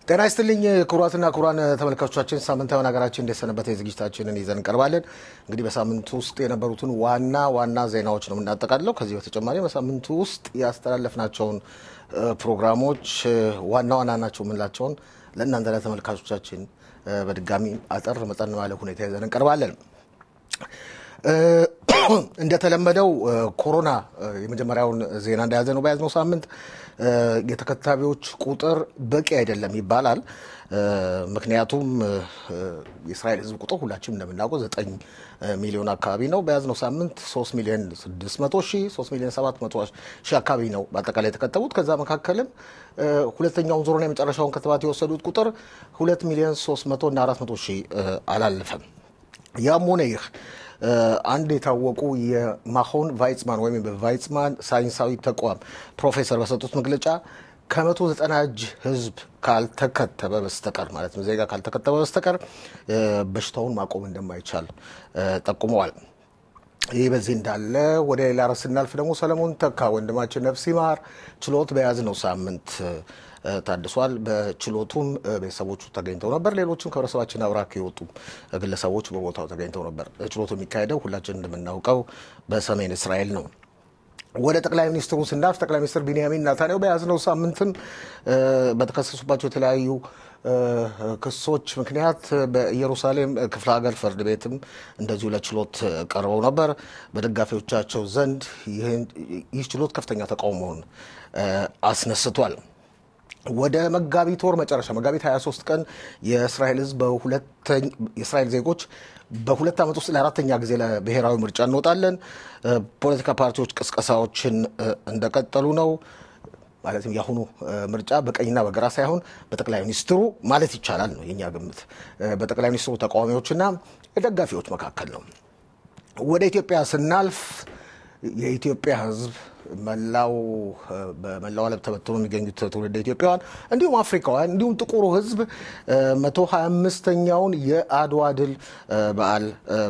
ጤና ይስጥልኝ ክቡራትና ክቡራን ተመልካቾቻችን፣ ሳምንታዊን ሀገራችን እንደሰነበተ ዝግጅታችንን ይዘን እንቀርባለን። እንግዲህ በሳምንቱ ውስጥ የነበሩትን ዋና ዋና ዜናዎች ነው የምናጠቃልለው። ከዚህ በተጨማሪ በሳምንቱ ውስጥ ያስተላለፍናቸውን ፕሮግራሞች ዋና ዋና ናቸው የምንላቸውን ለእናንተ ለተመልካቾቻችን በድጋሚ አጠር መጠን ባለ ሁኔታ ይዘን እንቀርባለን። እንደተለመደው ኮሮና የመጀመሪያውን ዜና እንደያዘ ነው። በያዝነው ሳምንት የተከታቢዎች ቁጥር በቂ አይደለም ይባላል። ምክንያቱም የእስራኤል ሕዝብ ቁጥር ሁላችንም እንደምናውቀው ዘጠኝ ሚሊዮን አካባቢ ነው። በያዝነው ሳምንት ሶስት ሚሊዮን ስድስት መቶ ሺህ ሶስት ሚሊዮን ሰባት መቶ ሺህ አካባቢ ነው በአጠቃላይ የተከተቡት። ከዛ መካከልም ሁለተኛውን ዙርና የመጨረሻውን ክትባት የወሰዱት ቁጥር ሁለት ሚሊዮን ሶስት መቶ እና አራት መቶ ሺህ አላለፈም። ያም ሆነ ይህ አንድ የታወቁ የማሆን ቫይጽማን ወይም በቫይጽማን ሳይንሳዊ ተቋም ፕሮፌሰር በሰጡት መግለጫ ከመቶ ዘጠና እጅ ህዝብ ካልተከተበ በስተቀር ማለት ነው ዜጋ ካልተከተበ በስተቀር በሽታውን ማቆም እንደማይቻል ጠቁመዋል። ይህ በዚህ እንዳለ ወደ ሌላ ርዕስ ስናልፍ ደግሞ ሰለሞን ተካ ወንድማችን ነፍስ ይማር ችሎት በያዝነው ሳምንት ታድሷል። በችሎቱም ቤተሰቦቹ ተገኝተው ነበር። ሌሎችም ከህብረተሰባችን አብራክ የወጡ ግለሰቦች በቦታው ተገኝተው ነበር። ችሎቱ የሚካሄደው ሁላችን እንደምናውቀው በሰሜን እስራኤል ነው። ወደ ጠቅላይ ሚኒስትሩ ስናልፍ ጠቅላይ ሚኒስትር ቢንያሚን ናታንያሁ በያዝነው ሳምንትም በተከሰሱባቸው የተለያዩ ክሶች ምክንያት በኢየሩሳሌም ክፍለ ሀገር ፍርድ ቤትም እንደዚሁ ለችሎት ቀርበው ነበር። በደጋፊዎቻቸው ዘንድ ይህ ችሎት ከፍተኛ ተቃውሞውን አስነስቷል። ወደ መጋቢት ወር መጨረሻ መጋቢት 23 ቀን የእስራኤል ህዝብ የእስራኤል ዜጎች በሁለት ዓመት ውስጥ ለአራተኛ ጊዜ ለብሔራዊ ምርጫ እንወጣለን። ፖለቲካ ፓርቲዎች ቅስቀሳዎችን እንደቀጠሉ ነው። ማለትም የአሁኑ ምርጫ በቀኝና በግራ ሳይሆን በጠቅላይ ሚኒስትሩ ማለት ይቻላል ነው የኛ ግምት፣ በጠቅላይ ሚኒስትሩ ተቃዋሚዎችና ደጋፊዎች መካከል ነው። ወደ ኢትዮጵያ ስናልፍ የኢትዮጵያ ህዝብ መላው በመላው ዓለም ተበትኖ የሚገኙት ትውልደ ኢትዮጵያውያን እንዲሁም አፍሪካውያን እንዲሁም ጥቁሩ ህዝብ መቶ ሀያ አምስተኛውን የአድዋ ድል በዓል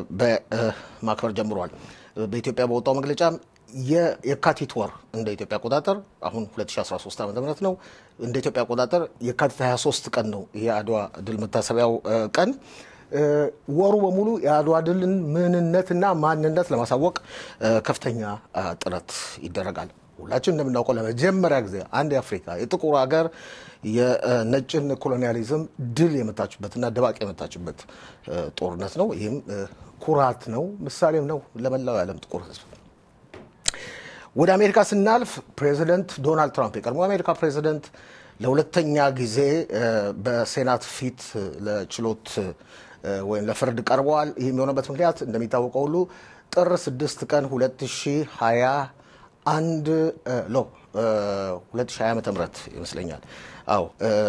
በማክበር ጀምሯል። በኢትዮጵያ በወጣው መግለጫ የካቲት ወር እንደ ኢትዮጵያ አቆጣጠር አሁን 2013 ዓ ም ነው። እንደ ኢትዮጵያ አቆጣጠር የካቲት 23 ቀን ነው የአድዋ ድል መታሰቢያው ቀን። ወሩ በሙሉ የአድዋ ድልን ምንነትና ማንነት ለማሳወቅ ከፍተኛ ጥረት ይደረጋል። ሁላችን እንደምናውቀው ለመጀመሪያ ጊዜ አንድ የአፍሪካ የጥቁር ሀገር የነጭን ኮሎኒያሊዝም ድል የመታችበትና ደባቅ የመታችበት ጦርነት ነው። ይህም ኩራት ነው፣ ምሳሌም ነው ለመላው የዓለም ጥቁር ህዝብ። ወደ አሜሪካ ስናልፍ ፕሬዚደንት ዶናልድ ትራምፕ የቀድሞ የአሜሪካ ፕሬዚደንት ለሁለተኛ ጊዜ በሴናት ፊት ለችሎት ወይም ለፍርድ ቀርበዋል። ይህ የሚሆነበት ምክንያት እንደሚታወቀው ሁሉ ጥር 6 ቀን 2021 ሎ 2020 ዓ ም ይመስለኛል። አዎ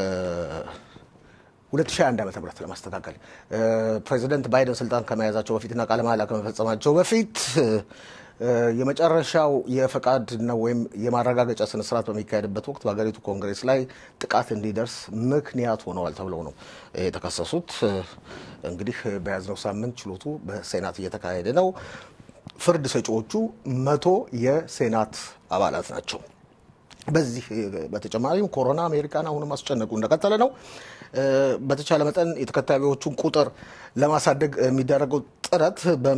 2021 ዓ ም ለማስተካከል ፕሬዚደንት ባይደን ስልጣን ከመያዛቸው በፊትና ቃለ መሃላ ከመፈጸማቸው በፊት የመጨረሻው የፈቃድ ነው ወይም የማረጋገጫ ስነስርዓት በሚካሄድበት ወቅት በሀገሪቱ ኮንግሬስ ላይ ጥቃት እንዲደርስ ምክንያት ሆነዋል ተብለው ነው የተከሰሱት። እንግዲህ በያዝነው ሳምንት ችሎቱ በሴናት እየተካሄደ ነው። ፍርድ ሰጪዎቹ መቶ የሴናት አባላት ናቸው። በዚህ በተጨማሪም ኮሮና አሜሪካን አሁንም አስጨነቁ እንደቀጠለ ነው። በተቻለ መጠን የተከታቢዎቹን ቁጥር ለማሳደግ የሚደረገው ጥረት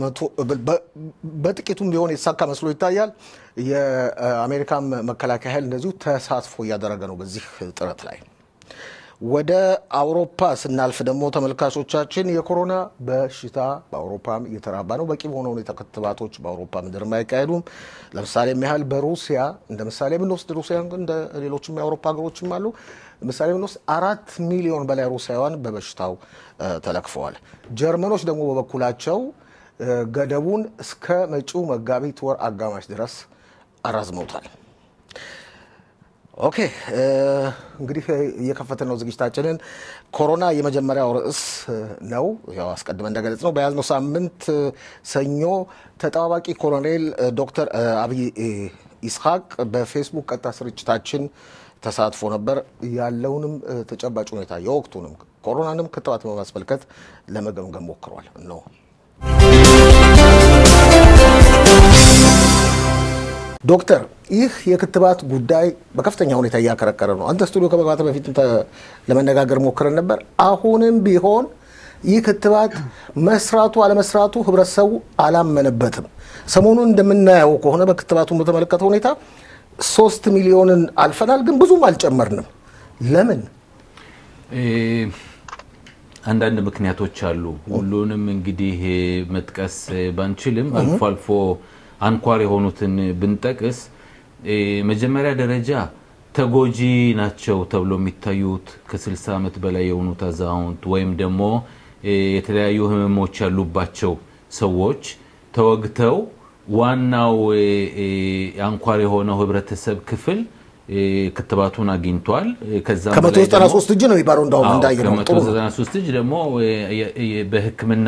በጥቂቱም ቢሆን የተሳካ መስሎ ይታያል። የአሜሪካን መከላከያ ኃይል እንደዚሁ ተሳትፎ እያደረገ ነው በዚህ ጥረት ላይ። ወደ አውሮፓ ስናልፍ ደግሞ ተመልካቾቻችን የኮሮና በሽታ በአውሮፓም እየተራባ ነው። በቂ በሆነ ሁኔታ ክትባቶች በአውሮፓ ምድር አይካሄዱም። ለምሳሌ ያህል በሩሲያ እንደ ምሳሌ ብንወስድ ሩሲያ እንደ ሌሎችም የአውሮፓ ሀገሮችም አሉ። ምሳሌ ብንወስድ አራት ሚሊዮን በላይ ሩሲያውያን በበሽታው ተለክፈዋል። ጀርመኖች ደግሞ በበኩላቸው ገደቡን እስከ መጪው መጋቢት ወር አጋማሽ ድረስ አራዝመውታል። ኦኬ እንግዲህ እየከፈትን ነው ዝግጅታችንን። ኮሮና የመጀመሪያው ርዕስ ነው። ያው አስቀድመን እንደገለጽ ነው በያዝነው ሳምንት ሰኞ ተጠባባቂ ኮሎኔል ዶክተር አብይ ኢስሐቅ በፌስቡክ ቀጥታ ስርጭታችን ተሳትፎ ነበር። ያለውንም ተጨባጭ ሁኔታ የወቅቱንም ኮሮናንም ክትባት በማስመልከት ለመገምገም ሞክሯል ነው ዶክተር ይህ የክትባት ጉዳይ በከፍተኛ ሁኔታ እያከረከረ ነው። አንተ ስቱዲዮ ከመግባት በፊት ለመነጋገር ሞክረን ነበር። አሁንም ቢሆን ይህ ክትባት መስራቱ አለመስራቱ ህብረተሰቡ አላመነበትም። ሰሞኑን እንደምናየው ከሆነ በክትባቱ በተመለከተ ሁኔታ ሶስት ሚሊዮንን አልፈናል፣ ግን ብዙም አልጨመርንም። ለምን? አንዳንድ ምክንያቶች አሉ። ሁሉንም እንግዲህ መጥቀስ ባንችልም አልፎ አልፎ አንኳር የሆኑትን ብንጠቅስ መጀመሪያ ደረጃ ተጎጂ ናቸው ተብሎ የሚታዩት ከ60 ዓመት በላይ የሆኑት አዛውንት ወይም ደግሞ የተለያዩ ህመሞች ያሉባቸው ሰዎች ተወግተው ዋናው አንኳር የሆነው ህብረተሰብ ክፍል ክትባቱን አግኝቷል። ከዛም ከመቶ በላይ ዘጠና ደግሞ- ሶስት እጅ ነው የሚባለው እንዳሁም አዎ፣ እንዳየ ነው። ጥሩ ነው። ከ193 እጅ ደግሞ በህክምና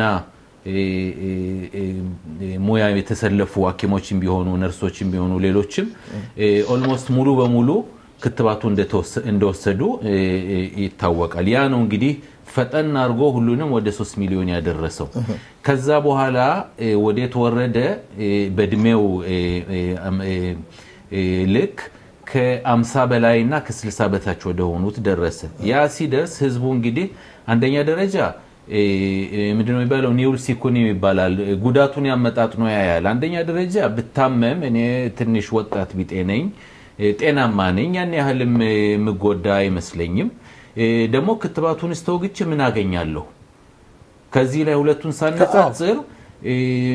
ሙያ የተሰለፉ ሐኪሞችም ቢሆኑ ነርሶችም ቢሆኑ ሌሎችም ኦልሞስት ሙሉ በሙሉ ክትባቱ እንደተወሰ- እንደወሰዱ እ፣ እ፣ ይታወቃል። ያ ነው እንግዲህ ፈጠን አድርጎ ሁሉንም ወደ 3 ሚሊዮን ያደረሰው። ከዛ በኋላ እ፣ ወዴት ወረደ? እ፣ በእድሜው እ፣ እ፣ አም- እ፣ እ፣ ልክ ከ50 በላይ እና ከ60 በታች ወደ ሆኑት ደረሰ። ያ ሲደርስ ህዝቡ እንግዲህ አንደኛ ደረጃ እ፣ እ፣ ምንድነው የሚባለው ኒውል ሲኩኒ ይባላል። ጉዳቱን ያመጣጥኖ ያያል። አንደኛ ደረጃ ብታመም እኔ ትንሽ ወጣት ቢጤ ነኝ፣ እ፣ ጤናማ ነኝ፣ ያን ያህልም እ፣ የምጎዳ አይመስለኝም። እ፣ ደግሞ ክትባቱን ስተወግቼ ምን አገኛለሁ? ከዚህ ላይ ሁለቱን ሳነጻጽር እ፣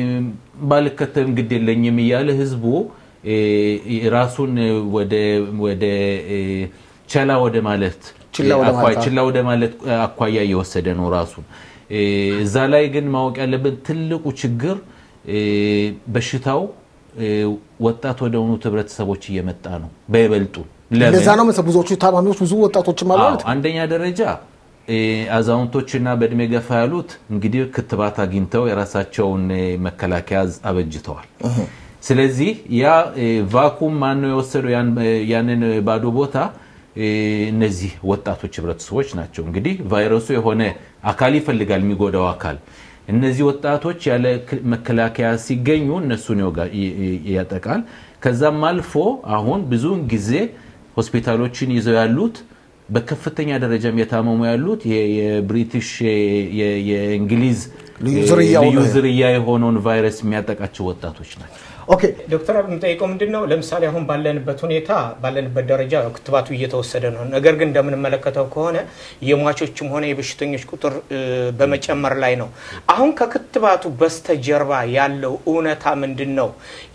ባልከተልም ግድ የለኝም እያለ ህዝቡ እ፣ ራሱን ወደ ወደ እ፣ ቸላ ወደ ማለት ችላ ወደ አኳያ- ማለት፣ አዎ። ችላ ወደ ማለት አኳያ እየወሰደ ነው ራሱን። እ፣ እዛ ላይ ግን ማወቅ ያለብን ትልቁ ችግር እ፣ በሽታው እ፣ ወጣት ወደ ሆኑት ህብረተሰቦች እየመጣ ነው በይበልጡ ለምን? እንደዛ ነው መሰለህ ብዙዎቹ ታማሚዎች ብዙ ወጣቶችም አሉ አዎ፣ ማለት ነው። አንደኛ ደረጃ እ፣ አዛውንቶችና በእድሜ ገፋ ያሉት እንግዲህ ክትባት አግኝተው የራሳቸውን እ፣ መከላከያ አበጅተዋል። ስለዚህ ያ እ፣ ቫኩም ማን ነው የወሰደው ያን- እ፣ ያንን ባዶ ቦታ እ፣ እነዚህ ወጣቶች ህብረተሰቦች ናቸው። እንግዲህ ቫይረሱ የሆነ አካል ይፈልጋል የሚጎዳው አካል። እነዚህ ወጣቶች ያለ ክ- መከላከያ ሲገኙ እነሱን ይወጋ- ይ- ይ- ያጠቃል። ከዛም አልፎ አሁን ብዙውን ጊዜ ሆስፒታሎችን ይዘው ያሉት በከፍተኛ ደረጃም የታመሙ ያሉት የ- የብሪቲሽ የ- የ- የእንግሊዝ ልዩ እ፣ ዝርያው ልዩ ነው። ዝርያ የሆነውን ቫይረስ የሚያጠቃቸው ወጣቶች ናቸው። ኦኬ ዶክተር የምጠይቀው ምንድን ነው፣ ለምሳሌ አሁን ባለንበት ሁኔታ ባለንበት ደረጃ ክትባቱ እየተወሰደ ነው። ነገር ግን እንደምንመለከተው ከሆነ የሟቾችም ሆነ የበሽተኞች ቁጥር እ፣ በመጨመር ላይ ነው። አሁን ከክትባቱ በስተጀርባ ያለው እውነታ ምንድን ነው?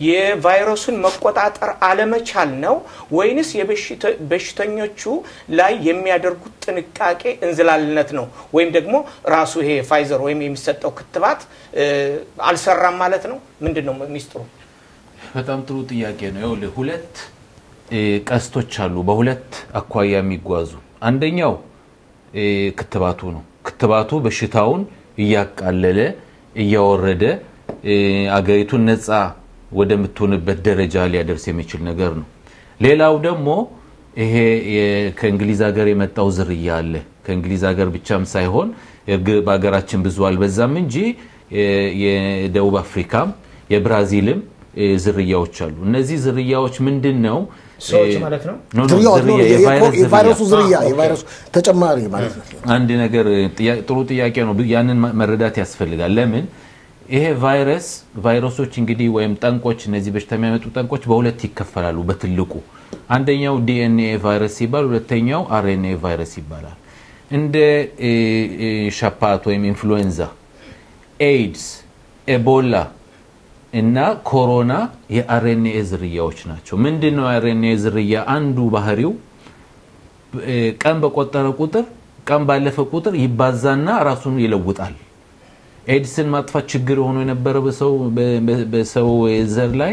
የቫይረሱን መቆጣጠር አለመቻል ነው ወይንስ የበሽተ- በሽተኞቹ ላይ የሚያደርጉት ጥንቃቄ እንዝላልነት ነው? ወይም ደግሞ ራሱ ይሄ ፋይዘር ወይም የሚሰጠው ክትባት እ፣ አልሰራም ማለት ነው? ምንድን ነው ሚስጥሩ? በጣም ጥሩ ጥያቄ ነው። ይኸውልህ ሁለት እ፣ ቀስቶች አሉ በሁለት አኳያ የሚጓዙ አንደኛው እ፣ ክትባቱ ነው። ክትባቱ በሽታውን እያቃለለ እያወረደ እ፣ አገሪቱን ነፃ ወደምትሆንበት ደረጃ ሊያደርስ የሚችል ነገር ነው። ሌላው ደግሞ ይሄ የ- ከእንግሊዝ ሀገር የመጣው ዝርያ አለ። ከእንግሊዝ ሀገር ብቻም ሳይሆን እርግ- በሀገራችን ብዙ አልበዛም እንጂ የ- የደቡብ አፍሪካም የብራዚልም እ፣ ዝርያዎች አሉ። እነዚህ ዝርያዎች ምንድን ነው? ሰዎች እ፣ ማለት ነው? ኖ፣ ኖ፣ ዝርያው ዝርያ፣ ነው፣ የቫይረስ ዝርያ። የቫይረሱ ዝርያ አ፣ ኦኬ። የቫይረሱ ተጨማሪ ማለት ነው። አንድ ነገር ጥያ- ጥሩ ጥያቄ ነው። ያንን ማ- መረዳት ያስፈልጋል። ለምን ይሄ ቫይረስ ቫይረሶች እንግዲህ ወይም ጠንቆች እነዚህ በሽታ የሚያመጡ ጠንቆች በሁለት ይከፈላሉ በትልቁ አንደኛው ዲኤንኤ ቫይረስ ሲባል፣ ሁለተኛው አርኤንኤ ቫይረስ ይባላል። እንደ እ፣ እ፣ ሻፓት ወይም ኢንፍሉዌንዛ፣ ኤድስ፣ ኤቦላ እና ኮሮና የአርኤንኤ ዝርያዎች ናቸው። ምንድን ነው የአርኤንኤ ዝርያ? አንዱ ባህሪው እ፣ ቀን በቆጠረ ቁጥር ቀን ባለፈ ቁጥር ይባዛና ራሱን ይለውጣል። ኤድስን ማጥፋት ችግር ሆኖ የነበረ በሰው በ- በ- በሰው ዘር ላይ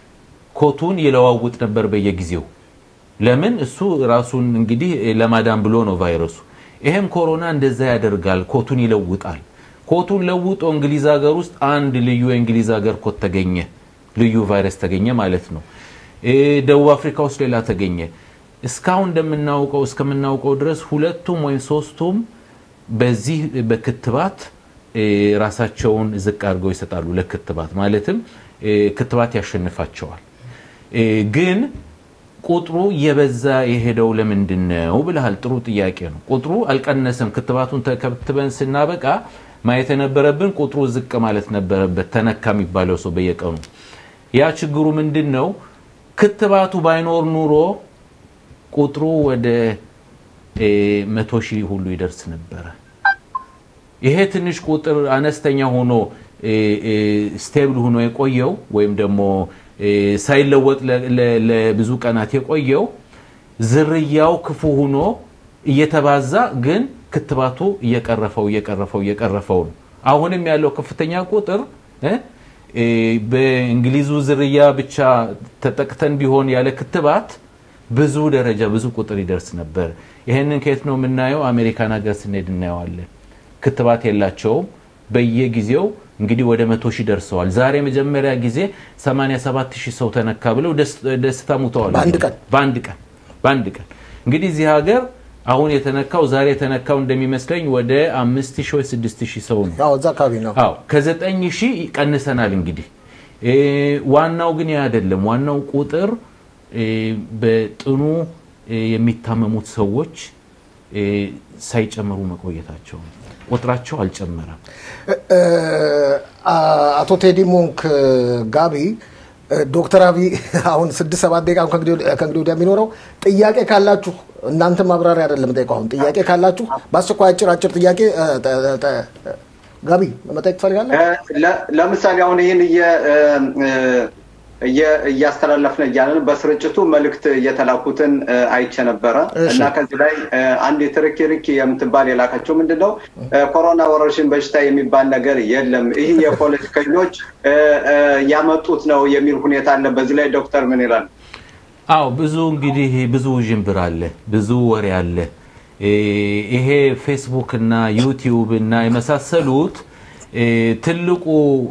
ኮቱን ይለዋውጥ ነበር በየጊዜው። ለምን? እሱ ራሱን እንግዲህ ለማዳን ብሎ ነው ቫይረሱ። ይሄም ኮሮና እንደዛ ያደርጋል፣ ኮቱን ይለውጣል። ኮቱን ለውጦ እንግሊዝ ሀገር ውስጥ አንድ ልዩ የእንግሊዝ ሀገር ኮት ተገኘ፣ ልዩ ቫይረስ ተገኘ ማለት ነው። እ፣ ደቡብ አፍሪካ ውስጥ ሌላ ተገኘ። እስካሁን እንደምናውቀው እስከምናውቀው ድረስ ሁለቱም ወይም ሶስቱም በዚህ በክትባት እ፣ ራሳቸውን ዝቅ አድርገው ይሰጣሉ ለክትባት ማለትም እ፣ ክትባት ያሸንፋቸዋል። ግን ቁጥሩ እየበዛ የሄደው ለምንድን ነው ብለሃል። ጥሩ ጥያቄ ነው። ቁጥሩ አልቀነሰም። ክትባቱን ተከትበን ስናበቃ ማየት የነበረብን ቁጥሩ ዝቅ ማለት ነበረበት፣ ተነካ የሚባለው ሰው በየቀኑ። ያ ችግሩ ምንድን ነው? ክትባቱ ባይኖር ኑሮ ቁጥሩ ወደ መቶ ሺህ ሁሉ ይደርስ ነበረ። ይሄ ትንሽ ቁጥር አነስተኛ ሆኖ ስቴብል ሆኖ የቆየው ወይም ደግሞ ሳይለወጥ ለብዙ ቀናት የቆየው ዝርያው ክፉ ሆኖ እየተባዛ ግን ክትባቱ እየቀረፈው እየቀረፈው እየቀረፈው ነው። አሁንም ያለው ከፍተኛ ቁጥር በእንግሊዙ ዝርያ ብቻ ተጠቅተን ቢሆን ያለ ክትባት ብዙ ደረጃ ብዙ ቁጥር ይደርስ ነበር። ይህንን ከየት ነው የምናየው? አሜሪካን ሀገር ስንሄድ እናየዋለን። ክትባት የላቸውም። በየጊዜው እንግዲህ ወደ መቶ ሺህ ደርሰዋል። ዛሬ መጀመሪያ ጊዜ 87 ሺህ ሰው ተነካ ብለው ደስታ ሙተዋል። በአንድ ቀን በአንድ ቀን በአንድ ቀን እንግዲህ እዚህ ሀገር አሁን የተነካው ዛሬ የተነካው እንደሚመስለኝ ወደ አምስት ሺህ ወይ ስድስት ሺህ ሰው ነው። ያው እዛ አካባቢ ነው። አዎ ከዘጠኝ ሺህ ቀንሰናል። እንግዲህ ዋናው ግን ያ አይደለም። ዋናው ቁጥር በጥኑ የሚታመሙት ሰዎች ሳይጨምሩ መቆየታቸው ነው። ቁጥራቸው አልጨመረም። አቶ ቴዲ ሞንክ ጋቢ ዶክተር አብይ አሁን ስድስት ሰባት ደቂቃ ከእንግዲህ ወዲያ የሚኖረው ጥያቄ ካላችሁ እናንተ ማብራሪያ አይደለም ጠይቀው። አሁን ጥያቄ ካላችሁ በአስቸኳይ አጭር አጭር ጥያቄ ጋቢ መጠየቅ ትፈልጋለህ? ለምሳሌ አሁን ይህን እያስተላለፍን እያለን በስርጭቱ መልእክት የተላኩትን አይቼ ነበረ እና ከዚህ ላይ አንድ ትርኪ ርኪ የምትባል የላከችው ምንድን ነው ኮሮና ወረርሽኝ በሽታ የሚባል ነገር የለም፣ ይህ የፖለቲከኞች ያመጡት ነው የሚል ሁኔታ አለ። በዚህ ላይ ዶክተር ምን ይላል? አዎ ብዙ እንግዲህ ብዙ ውዥንብር አለ፣ ብዙ ወሬ አለ። ይሄ ፌስቡክ እና ዩቲዩብ እና የመሳሰሉት ትልቁ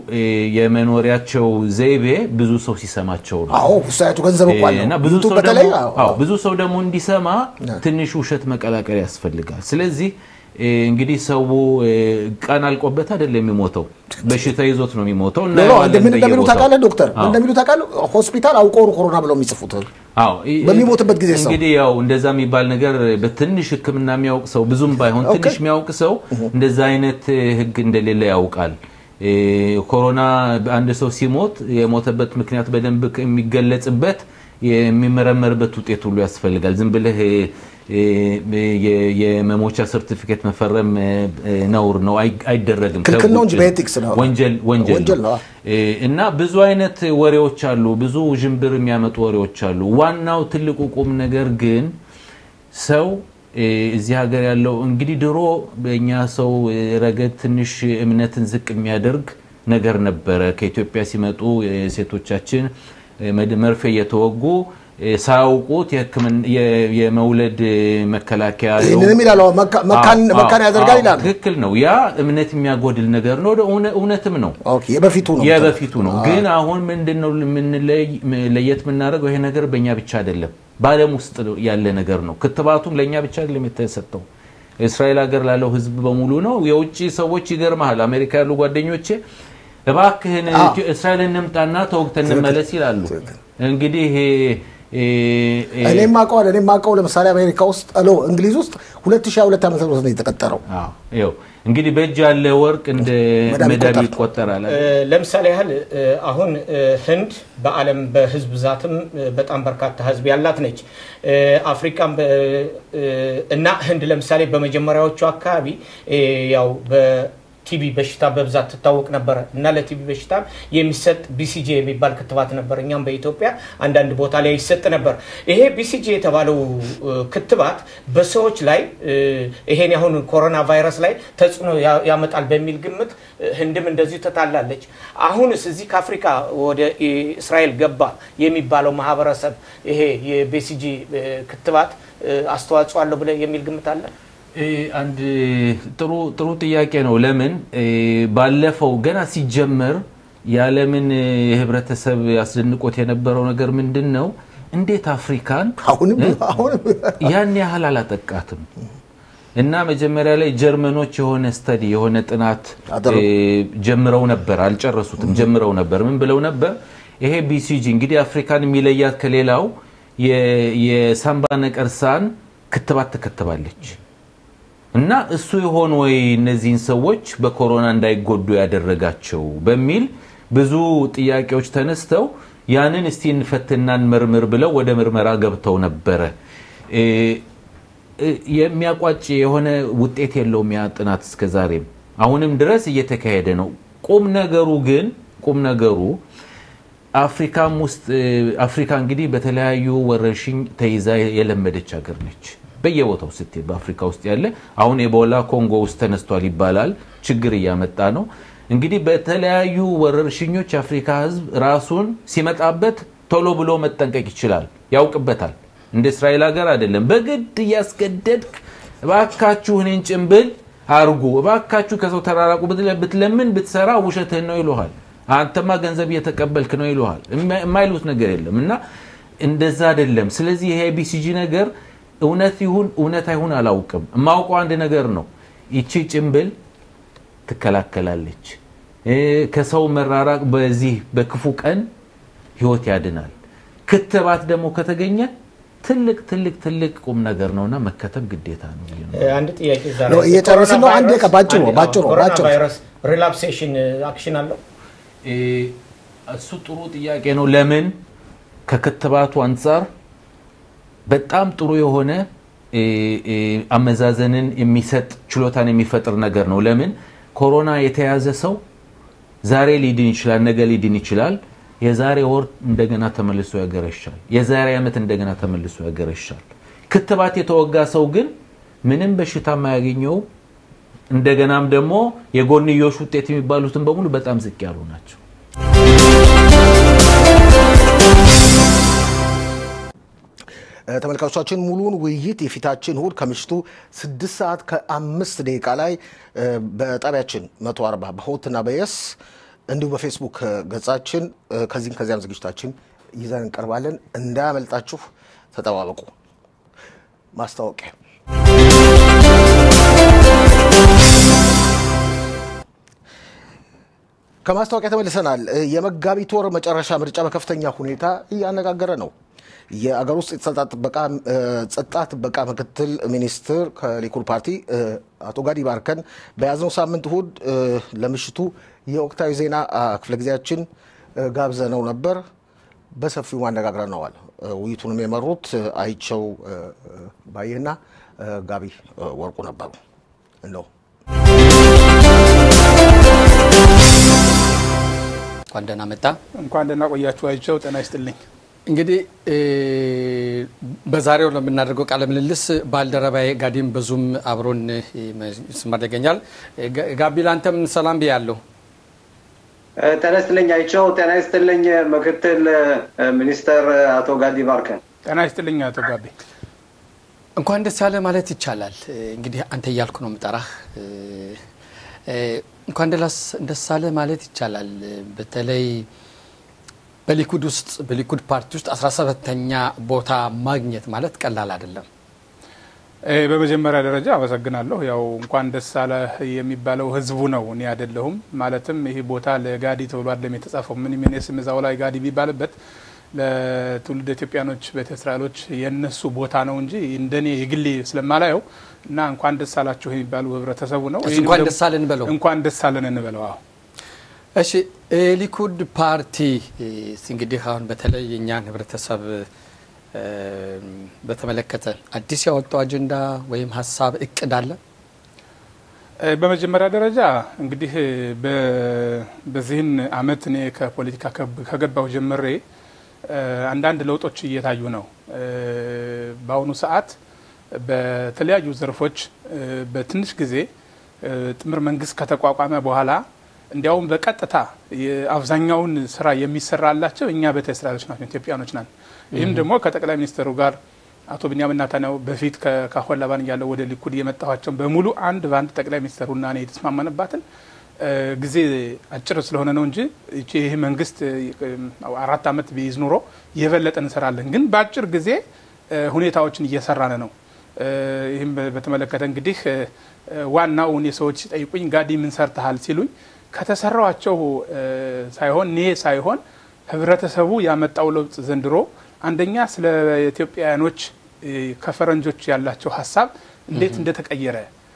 የመኖሪያቸው ዘይቤ ብዙ ሰው ሲሰማቸው ነው። አዎ ውሳያቱ ገንዘብ እኮ አለው። እና ብዙ ዩቱብ ሰው በተለይ ደግሞ- አዎ፣ አዎ፣ ብዙ ሰው ደግሞ እንዲሰማ ትንሽ ውሸት መቀላቀል ያስፈልጋል። ስለዚህ እንግዲህ ሰው ቀን አልቆበት አይደለም የሚሞተው፣ በሽታ ይዞት ነው የሚሞተው። ኖ ኖ እናየዋለን እንደምን እንደሚሉ በየቦታው። ታውቃለህ ዶክተር አዎ። እንደሚሉ ታውቃለህ ሆስፒታል አውቀው ነው ኮሮና ብለው የሚጽፉት አዎ ይ- በሚሞትበት ጊዜ ሰው እንግዲህ ያው እንደዛ የሚባል ነገር በትንሽ ሕክምና የሚያውቅ ሰው ብዙም ባይሆን ኦኬ። ትንሽ የሚያውቅ ሰው እንደዛ አይነት ሕግ እንደሌለ ያውቃል። እ፣ ኮሮና አንድ ሰው ሲሞት የሞተበት ምክንያት በደንብ የሚገለጽበት የሚመረመርበት ውጤት ሁሉ ያስፈልጋል። ዝም ብለህ እ፣ የ- የመሞቻ ሰርቲፊኬት መፈረም እ፣ ነውር ነው፣ አይ- አይደረግም። ክልክል ነው እንጂ ከውጭ በኤቲክስ ነው። ወንጀል ወንጀል ወንጀል ነው። ነው። እ፣ እና ብዙ አይነት ወሬዎች አሉ፣ ብዙ ውዥንብር የሚያመጡ ወሬዎች አሉ። ዋናው ትልቁ ቁም ነገር ግን ሰው እ፣ እዚህ ሀገር ያለው እንግዲህ ድሮ በእኛ ሰው እ፣ ረገድ ትንሽ እምነትን ዝቅ የሚያደርግ ነገር ነበረ። ከኢትዮጵያ ሲመጡ እ፣ ሴቶቻችን እ፣ መድ- መርፌ እየተወጉ እ፣ ሳያውቁት የሕክምና- የ- የመውለድ እ፣ መከላከያ ይህንንም ይላሉ መካ- መካን አዎ፣ መካን አዎ፣ ያደርጋል አዎ፣ ይላሉ። ትክክል ነው። ያ እምነት የሚያጎድል ነገር ነው። እውነ- እውነትም ነው። ኦኬ የበፊቱ ነው የበፊቱ ነው። ግን አሁን ምንድን ነው የምንለይ- ለየት የምናደርገው ይሄ ነገር በእኛ ብቻ አይደለም፣ በዓለም ውስጥ ያለ ነገር ነው። ክትባቱም ለእኛ ብቻ አይደለም የተሰጠው እስራኤል ሀገር ላለው ሕዝብ በሙሉ ነው። የውጭ ሰዎች ይገርመሃል፣ አሜሪካ ያሉ ጓደኞቼ እባክህን እስራኤል እንምጣና ተወግተን እንመለስ ይላሉ። እንግዲህ ይሄ እኔ ማቀው እኔ ማቀው ለምሳሌ አሜሪካ ውስጥ ሎ እንግሊዝ ውስጥ 2022 ዓመተ ምህረት ነው የተቀጠረው። አዎ፣ ይኸው እንግዲህ በእጅ ያለ ወርቅ እንደ መዳብ መዳብ ይቆጠራል። ይቆጠራል። ለምሳሌ ያህል እ፣ አሁን እ፣ ህንድ በዓለም በህዝብ ብዛትም እ፣ በጣም በርካታ ህዝብ ያላት ነች። እ፣ አፍሪካም በ- እ፣ እና ህንድ ለምሳሌ በመጀመሪያዎቹ አካባቢ እ፣ ያው በቲቢ በሽታ በብዛት ትታወቅ ነበረ እና ለቲቢ በሽታ የሚሰጥ ቢሲጂ የሚባል ክትባት ነበር። እኛም በኢትዮጵያ አንዳንድ ቦታ ላይ ይሰጥ ነበር። ይሄ ቢሲጂ የተባለው እ፣ ክትባት በሰዎች ላይ እ፣ ይሄን አሁን ኮሮና ቫይረስ ላይ ተጽዕኖ ያ- ያመጣል በሚል ግምት እ፣ ህንድም እንደዚሁ ተታላለች። አሁንስ እዚህ ከአፍሪካ ወደ እስራኤል ገባ የሚባለው ማህበረሰብ ይሄ የቢሲጂ እ፣ ክትባት እ፣ አስተዋጽኦ አለው ብለህ የሚል ግምት አለ? እ፣ አንድ ጥሩ ጥሩ ጥያቄ ነው። ለምን እ፣ ባለፈው ገና ሲጀመር የዓለምን እ፣ ህብረተሰብ ያስደንቆት የነበረው ነገር ምንድን ነው? እንዴት አፍሪካን አሁንም እ? አሁንም ያን ያህል አላጠቃትም እና መጀመሪያ ላይ ጀርመኖች የሆነ ስተዲ የሆነ ጥናት አደረጉ። እ፣ ጀምረው ነበር፣ አልጨረሱትም። ጀምረው ነበር። ምን ብለው ነበር? ይሄ ቢሲጂ እንግዲህ አፍሪካን የሚለያት ከሌላው የሳምባ ነቀርሳን ክትባት ትከትባለች እና እሱ የሆን ወይ እነዚህን ሰዎች በኮሮና እንዳይጎዱ ያደረጋቸው በሚል ብዙ ጥያቄዎች ተነስተው ያንን እስቲ እንፈትናን ምርምር ብለው ወደ ምርመራ ገብተው ነበረ። የሚያቋጭ የሆነ ውጤት የለውም ያ ጥናት እስከ ዛሬም አሁንም ድረስ እየተካሄደ ነው። ቁም ነገሩ ግን ቁም ነገሩ አፍሪካም ውስጥ አፍሪካ እንግዲህ በተለያዩ ወረርሽኝ ተይዛ የለመደች ሀገር ነች። በየቦታው ስትሄድ በአፍሪካ ውስጥ ያለ አሁን ኤቦላ ኮንጎ ውስጥ ተነስቷል ይባላል። ችግር እያመጣ ነው። እንግዲህ በተለያዩ ወረርሽኞች የአፍሪካ ሕዝብ ራሱን ሲመጣበት ቶሎ ብሎ መጠንቀቅ ይችላል፣ ያውቅበታል። እንደ እስራኤል ሀገር አይደለም። በግድ እያስገደድክ እባካችሁ እኔን ጭንብል አርጉ፣ እባካችሁ ከሰው ተራራቁ ብትለምን ብትሰራ ውሸትህን ነው ይሉሃል። አንተማ ገንዘብ እየተቀበልክ ነው ይሉሃል። የማይሉት ነገር የለም እና እንደዛ አይደለም። ስለዚህ ይሄ ቢሲጂ ነገር እውነት ይሁን እውነት አይሁን አላውቅም። የማውቀው አንድ ነገር ነው። ይቺ ጭንብል ትከላከላለች። ከሰው መራራቅ በዚህ በክፉ ቀን ህይወት ያድናል። ክትባት ደግሞ ከተገኘ ትልቅ ትልቅ ትልቅ ቁም ነገር ነውና መከተብ ግዴታ ነው። አንድ ጥያቄ ዛ እየጨረስን ነው። አንድ ደቂቃ ባጭሩ ባጭሩ ባጭሩ ቫይረስ ሪላፕሴሽን አክሽን አለው። እሱ ጥሩ ጥያቄ ነው። ለምን ከክትባቱ አንጻር በጣም ጥሩ የሆነ አመዛዘንን የሚሰጥ ችሎታን የሚፈጥር ነገር ነው። ለምን ኮሮና የተያዘ ሰው ዛሬ ሊድን ይችላል፣ ነገ ሊድን ይችላል። የዛሬ ወር እንደገና ተመልሶ ያገረሻል። የዛሬ ዓመት እንደገና ተመልሶ ያገረሻል። ክትባት የተወጋ ሰው ግን ምንም በሽታ የማያገኘው እንደገናም ደግሞ የጎንዮሽ ውጤት የሚባሉትን በሙሉ በጣም ዝቅ ያሉ ናቸው። ተመልካቾቻችን ሙሉውን ውይይት የፊታችን እሁድ ከምሽቱ ስድስት ሰዓት ከአምስት ደቂቃ ላይ በጣቢያችን መቶ አርባ በሆትና በየስ እንዲሁም በፌስቡክ ገጻችን ከዚህም ከዚያም ዝግጅታችን ይዘን እንቀርባለን። እንዳያመልጣችሁ ተጠባበቁ። ማስታወቂያ ከማስታወቂያ ተመልሰናል። የመጋቢት ወር መጨረሻ ምርጫ በከፍተኛ ሁኔታ እያነጋገረ ነው። የአገር ውስጥ ጸጥታ ጥበቃ ምክትል ሚኒስትር ከሊኩድ ፓርቲ አቶ ጋዲ ባርከን በያዝነው ሳምንት እሁድ ለምሽቱ የወቅታዊ ዜና ክፍለ ጊዜያችን ጋብዘነው ነበር። በሰፊው አነጋግረነዋል። ውይይቱንም የመሩት አይቸው ባየህና ጋቢ ወርቁ ነበሩ ነው። እንኳን ደህና መጣ። እንኳን ደህና ቆያችሁ። አይቸው ጤና ይስጥልኝ። እንግዲህ በዛሬው ለምናደርገው ቃለ ምልልስ ባልደረባዬ ጋዲም በዙም አብሮን ስማር ይገኛል። ጋቢ ለአንተም ሰላም ብያለሁ። ጤና ይስጥልኝ አይቸው። ጤና ይስጥልኝ ምክትል ሚኒስተር አቶ ጋዲ ባርከን። ጤና ይስጥልኝ አቶ ጋቢ። እንኳን ደስ ያለ ማለት ይቻላል። እንግዲህ አንተ እያልኩ ነው የምጠራህ። እንኳን ደስ አለ ማለት ይቻላል። በተለይ በሊኩድ ውስጥ በሊኩድ ፓርቲ ውስጥ 17ተኛ ቦታ ማግኘት ማለት ቀላል አይደለም። በመጀመሪያ ደረጃ አመሰግናለሁ። ያው እንኳን ደስ አለ የሚባለው ህዝቡ ነው፣ እኔ አይደለሁም። ማለትም ይህ ቦታ ለጋዲ ተብሎ አይደለም የተጻፈው። ምን ምን ስም እዛው ላይ ጋዲ ቢባልበት ለትውልድ ኢትዮጵያኖች ቤተ እስራኤሎች የነሱ ቦታ ነው እንጂ እንደኔ የግሌ ስለማላየው እና እንኳን ደስ አላችሁ የሚባሉ ህብረተሰቡ ነው። እንኳን ደስ አለን እንበለው። እንኳን ደስ አለን እንበለው። አዎ እሺ ሊኩድ ፓርቲ እንግዲህ አሁን በተለይ የእኛን ህብረተሰብ በተመለከተ አዲስ ያወጣው አጀንዳ ወይም ሀሳብ እቅድ አለ? በመጀመሪያ ደረጃ እንግዲህ በዚህን አመት እኔ ከፖለቲካ ከገባሁ ጀምሬ አንዳንድ ለውጦች እየታዩ ነው። በአሁኑ ሰዓት በተለያዩ ዘርፎች በትንሽ ጊዜ ጥምር መንግስት ከተቋቋመ በኋላ እንዲያውም በቀጥታ አብዛኛውን ስራ የሚሰራላቸው እኛ ቤተ እስራኤሎች ናቸው፣ ኢትዮጵያኖች ናን። ይህም ደግሞ ከጠቅላይ ሚኒስትሩ ጋር አቶ ቢንያም ኔታንያሁ በፊት ከካሆን ላባን እያለው ወደ ሊኩድ የመጣኋቸውን በሙሉ አንድ በአንድ ጠቅላይ ሚኒስትሩና እኔ የተስማማንባትን ጊዜ አጭር ስለሆነ ነው እንጂ ይህ መንግስት አራት ዓመት ቢይዝ ኑሮ የበለጠ እንሰራለን። ግን በአጭር ጊዜ ሁኔታዎችን እየሰራን ነው። ይህም በተመለከተ እንግዲህ ዋናው እኔ ሰዎች ሲጠይቁኝ ጋዲ ምን ሰርተሃል ሲሉኝ ከተሰራዋቸው ሳይሆን እኔ ሳይሆን ህብረተሰቡ ያመጣው ለውጥ ዘንድሮ አንደኛ ስለ ኢትዮጵያውያኖች ከፈረንጆች ያላቸው ሀሳብ እንዴት እንደተቀየረ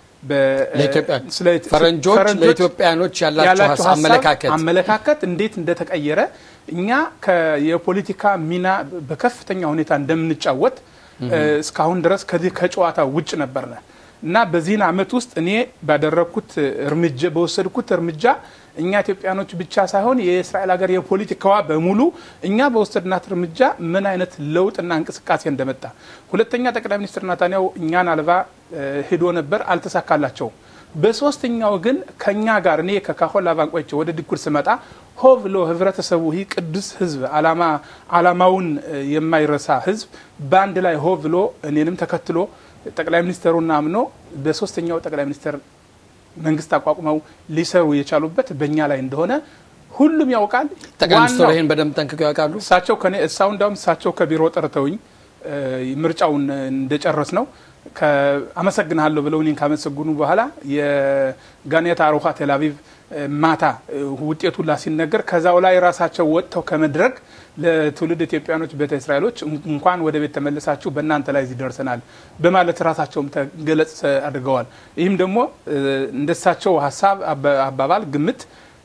ፈረንጆች ለኢትዮጵያኖች ያላቸው አመለካከት አመለካከት እንዴት እንደተቀየረ እኛ የፖለቲካ ሚና በከፍተኛ ሁኔታ እንደምንጫወት እስካሁን ድረስ ከዚህ ከጨዋታ ውጭ ነበርነ እና በዚህን አመት ውስጥ እኔ ባደረግኩት እርምጃ በወሰድኩት እርምጃ እኛ ኢትዮጵያኖች ብቻ ሳይሆን የእስራኤል ሀገር የፖለቲካዋ በሙሉ እኛ በወሰድናት እርምጃ ምን አይነት ለውጥና እንቅስቃሴ እንደመጣ። ሁለተኛ ጠቅላይ ሚኒስትር ናታንያሁ እኛን አልባ ሂዶ ነበር፣ አልተሳካላቸውም። በሶስተኛው ግን ከኛ ጋር እኔ ከካሆን ላቫን ቆይቼ ወደ ዲኩር ስመጣ ሆ ብሎ ህብረተሰቡ ይህ ቅዱስ ህዝብ አላማውን የማይረሳ ህዝብ በአንድ ላይ ሆ ብሎ እኔንም ተከትሎ ጠቅላይ ሚኒስትሩን አምኖ በሶስተኛው ጠቅላይ ሚኒስትር መንግስት አቋቁመው ሊሰሩ የቻሉበት በእኛ ላይ እንደሆነ ሁሉም ያውቃል። ጠቅላይ ሚኒስትሩ ይህን በደንብ ጠንቅቀው ያውቃሉ። እሳቸው ከኔ እሳው እንዳውም እሳቸው ከቢሮ ጠርተውኝ ምርጫውን እንደጨረስ ነው አመሰግንሃለሁ ብለው እኔን ካመሰግኑ በኋላ የጋኔታ አሮሃ ቴልአቪቭ ማታ ውጤቱ ላ ሲነገር ከዛው ላይ ራሳቸው ወጥተው ከመድረግ ለትውልድ ኢትዮጵያኖች ቤተ እስራኤሎች እንኳን ወደ ቤት ተመልሳችሁ በእናንተ ላይ እዚህ ደርሰናል በማለት ራሳቸውም ተገለጽ አድርገዋል። ይህም ደግሞ እንደሳቸው ሀሳብ አባባል ግምት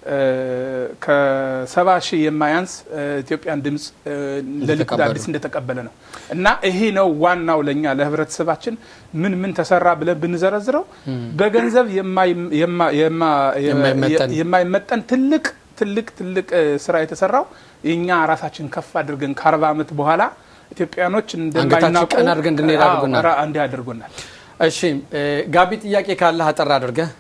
ከሰባ ሺህ የማያንስ ኢትዮጵያን ድምፅ ለሊኩድ አዲስ እንደተቀበለ ነው እና ይሄ ነው ዋናው ለእኛ ለህብረተሰባችን ምን ምን ተሰራ ብለን ብንዘረዝረው በገንዘብ የማይመጠን ትልቅ ትልቅ ትልቅ ስራ የተሰራው የእኛ ራሳችን ከፍ አድርገን ከአርባ ዓመት በኋላ ኢትዮጵያኖች እንደማይናቁ እንዲህ አድርጎናል። እሺ ጋቢ ጥያቄ ካለህ አጠር አድርገህ